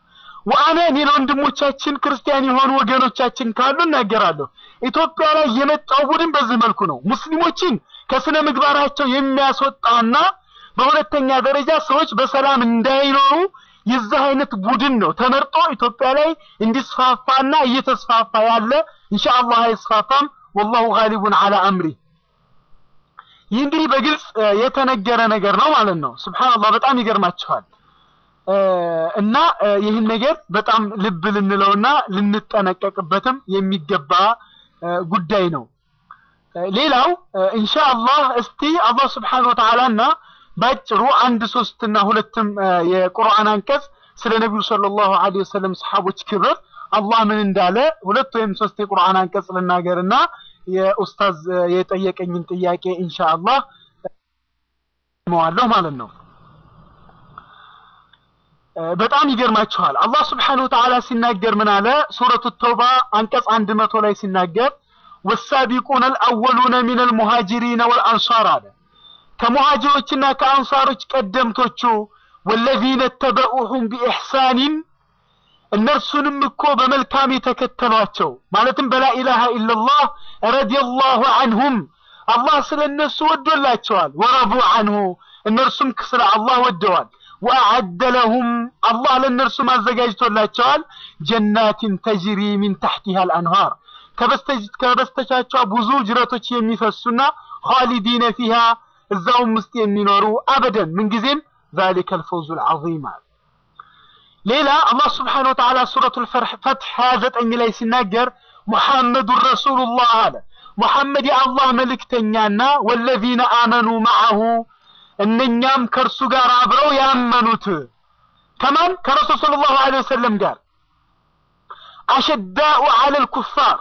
S1: ወአነ እኔ ለወንድሞቻችን ክርስቲያን የሆኑ ወገኖቻችን ካሉ እናገራለሁ። ኢትዮጵያ ላይ የመጣው ቡድን በዚህ መልኩ ነው። ሙስሊሞችን ከስነ ምግባራቸው የሚያስወጣና በሁለተኛ ደረጃ ሰዎች በሰላም እንዳይኖሩ የዚህ አይነት ቡድን ነው ተመርጦ ኢትዮጵያ ላይ እንዲስፋፋና እየተስፋፋ ያለ ኢንሻአላህ አይስፋፋም። ወላሁ ጋሊቡን አላ አምሪ። ይህ እንግዲህ በግልጽ የተነገረ ነገር ነው ማለት ነው። ሱብሃንአላህ በጣም ይገርማችኋል። እና ይህን ነገር በጣም ልብ ልንለውና ልንጠነቀቅበትም የሚገባ ጉዳይ ነው። ሌላው ኢንሻአላህ እስቲ አላህ ስብሓነሁ ወተዓላና ባጭሩ አንድ ሶስት እና ሁለትም የቁርአን አንቀጽ ስለ ነቢዩ ሰለላሁ ዐለይሂ ወሰለም ሰሐቦች ክብር አላህ ምን እንዳለ ሁለት ወይም ሶስት የቁርአን አንቀጽ ልናገርና የኡስታዝ የጠየቀኝን ጥያቄ ኢንሻአላህ መዋለሁ ማለት ነው። በጣም ይገርማችኋል። አላህ ስብሓነሁ ወተዓላ ሲናገር ምን አለ? ሱረቱ ተውባ አንቀጽ አንድ መቶ ላይ ሲናገር ወሳቢቁነ አልአወሉነ ሚነል ሙሃጅሪነ ወልአንሳር አለ ከሙሃጅሮችና ከአንሳሮች ቀደምቶቹ ወለዚነ ተበኡሁም ቢኢሕሳኒን እነርሱንም እኮ በመልካም የተከተሏቸው ማለትም በላኢላሃ ኢለላህ ረዲየላሁ አንሁም አላህ ስለ እነሱ ወዶላቸዋል። ወረዱ አንሁ እነርሱም ስለ አላህ ወደዋል። ወአዐደ ለሁም አላህ ለእነርሱም አዘጋጅቶላቸዋል ጀናትን ተጅሪ ሚን ተሕቲሃ አልአንሃር ከበስተቻቸው ብዙ ጅረቶች የሚፈሱና ኻሊዲነ ፊሃ እዛውም ውስጥ የሚኖሩ አበደን ምንጊዜም ዛሊከ አልፈውዙ አልዓዚም አለ። ሌላ አላህ ስብሓነሁ ወተዓላ ሱረቱል ፈትሕ 29 ላይ ሲናገር ሙሐመዱን ረሱሉላህ አለ። ሙሐመድ የአላህ መልእክተኛና ወለዚነ አመኑ መዐሁ እነኛም ከእርሱ ጋር አብረው ያመኑት ከማን ከረሱል ሰለላሁ ዐለይሂ ወሰለም ጋር አሸዳኡ ዐለል ኩፋር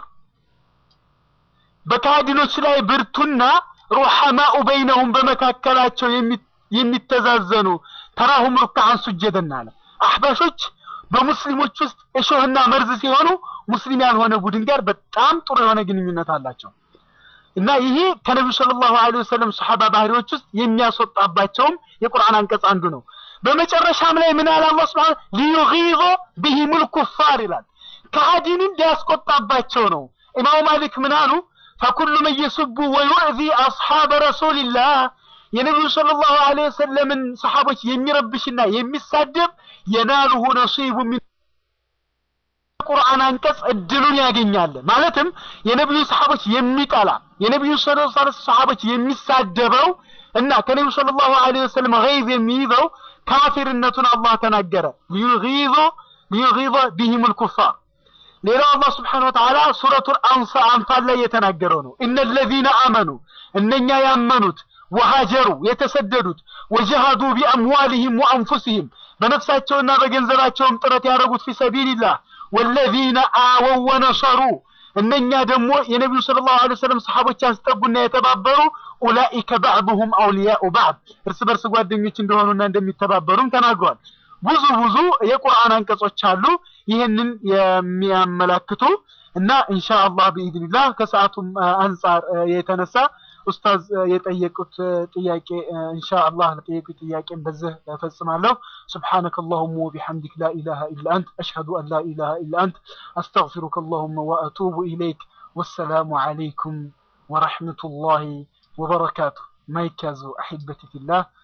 S1: በካህዲኖች ላይ ብርቱና ሩሐማኡ በይነሁም በመካከላቸው የሚተዛዘኑ ተራሁም ሩክዓን ሱጀደን አለ። አሕባሾች በሙስሊሞች ውስጥ እሾህና መርዝ ሲሆኑ ሙስሊም ያልሆነ ቡድን ጋር በጣም ጥሩ የሆነ ግንኙነት አላቸው እና ይሄ ከነቢዩ ሰለላሁ ዐለይሂ ወሰለም ሰሐባ ባህሪዎች ውስጥ የሚያስወጣባቸውም የቁርአን አንቀጽ አንዱ ነው። በመጨረሻም ላይ ምን አለ አላህ ሱብሓነሁ ሊዩጊዙ ቢሂሙል ኩፋር ይላል። ከሃዲንን ሊያስቆጣባቸው ነው። ኢማሙ ማሊክ ምን አሉ? ፈኩሉ መን የሱቡ ወዩዕዚ አስሓበ ረሱሊላህ የነቢዩ ሰለላሁ ዐለይሂ ወሰለምን ሰሓቦች የሚረብሽና የሚሳደብ የናሉሁ ነሲቡ ሚን ቁርአን አንቀጽ እድሉን ያገኛል። ማለትም የነቢዩ ሰሓቦች የሚጠላ የነቢዩ ሰሓቦች የሚሳደበው እና ከነቢዩ ሰለላሁ ዐለይሂ ወሰለም ገይዝ የሚይዘው ካፊርነቱን አላህ ተናገረ። ሊዩጊዙ ሊዩጊዙ ቢሂሙል ኩፋር ሌላው አላህ ስብሓነሁ ወተዓላ ሱረቱል አንፋል ላይ የተናገረው ነው። እነለዚነ አመኑ እነኛ ያመኑት ወሃጀሩ የተሰደዱት ወጀሃዱ ቢአምዋሊሂም ወአንፉሲሂም በነፍሳቸውና በገንዘባቸውም ጥረት ያደረጉት ፊ ሰቢልላህ ወለዚነ አወው ወነሰሩ እነኛ ደግሞ የነቢዩ ሰለላሁ ዐለይሂ ወሰለም ሰሓቦች ያስጠጉና የተባበሩ ኡላኢከ ባዕዱሁም አውሊያኡ ባዕድ እርስ በርስ ጓደኞች እንደሆኑና እንደሚተባበሩም ተናግሯል። ብዙ ብዙ የቁርአን አንቀጾች አሉ ይህንን የሚያመላክቱ እና ኢንሻአላህ ቢኢዝኒላህ ከሰዓቱም አንጻር የተነሳ ኡስታዝ የጠየቁት ጥያቄ ኢንሻአላህ ለጠየቁት ጥያቄን በዚህ እፈጽማለሁ። ሱብሓነከ አላሁመ ወቢሐምዲክ ላ ኢላሃ ኢላ አንት አሽሀዱ አን ላ ኢላሃ ኢላ አንት አስተግፊሩከ አላሁመ ወአቱቡ ኢለይክ ወሰላሙ ዐለይኩም ወረሕመቱላሂ ወበረካቱ። ማይክ ያዙ አሒበቲ ፊላህ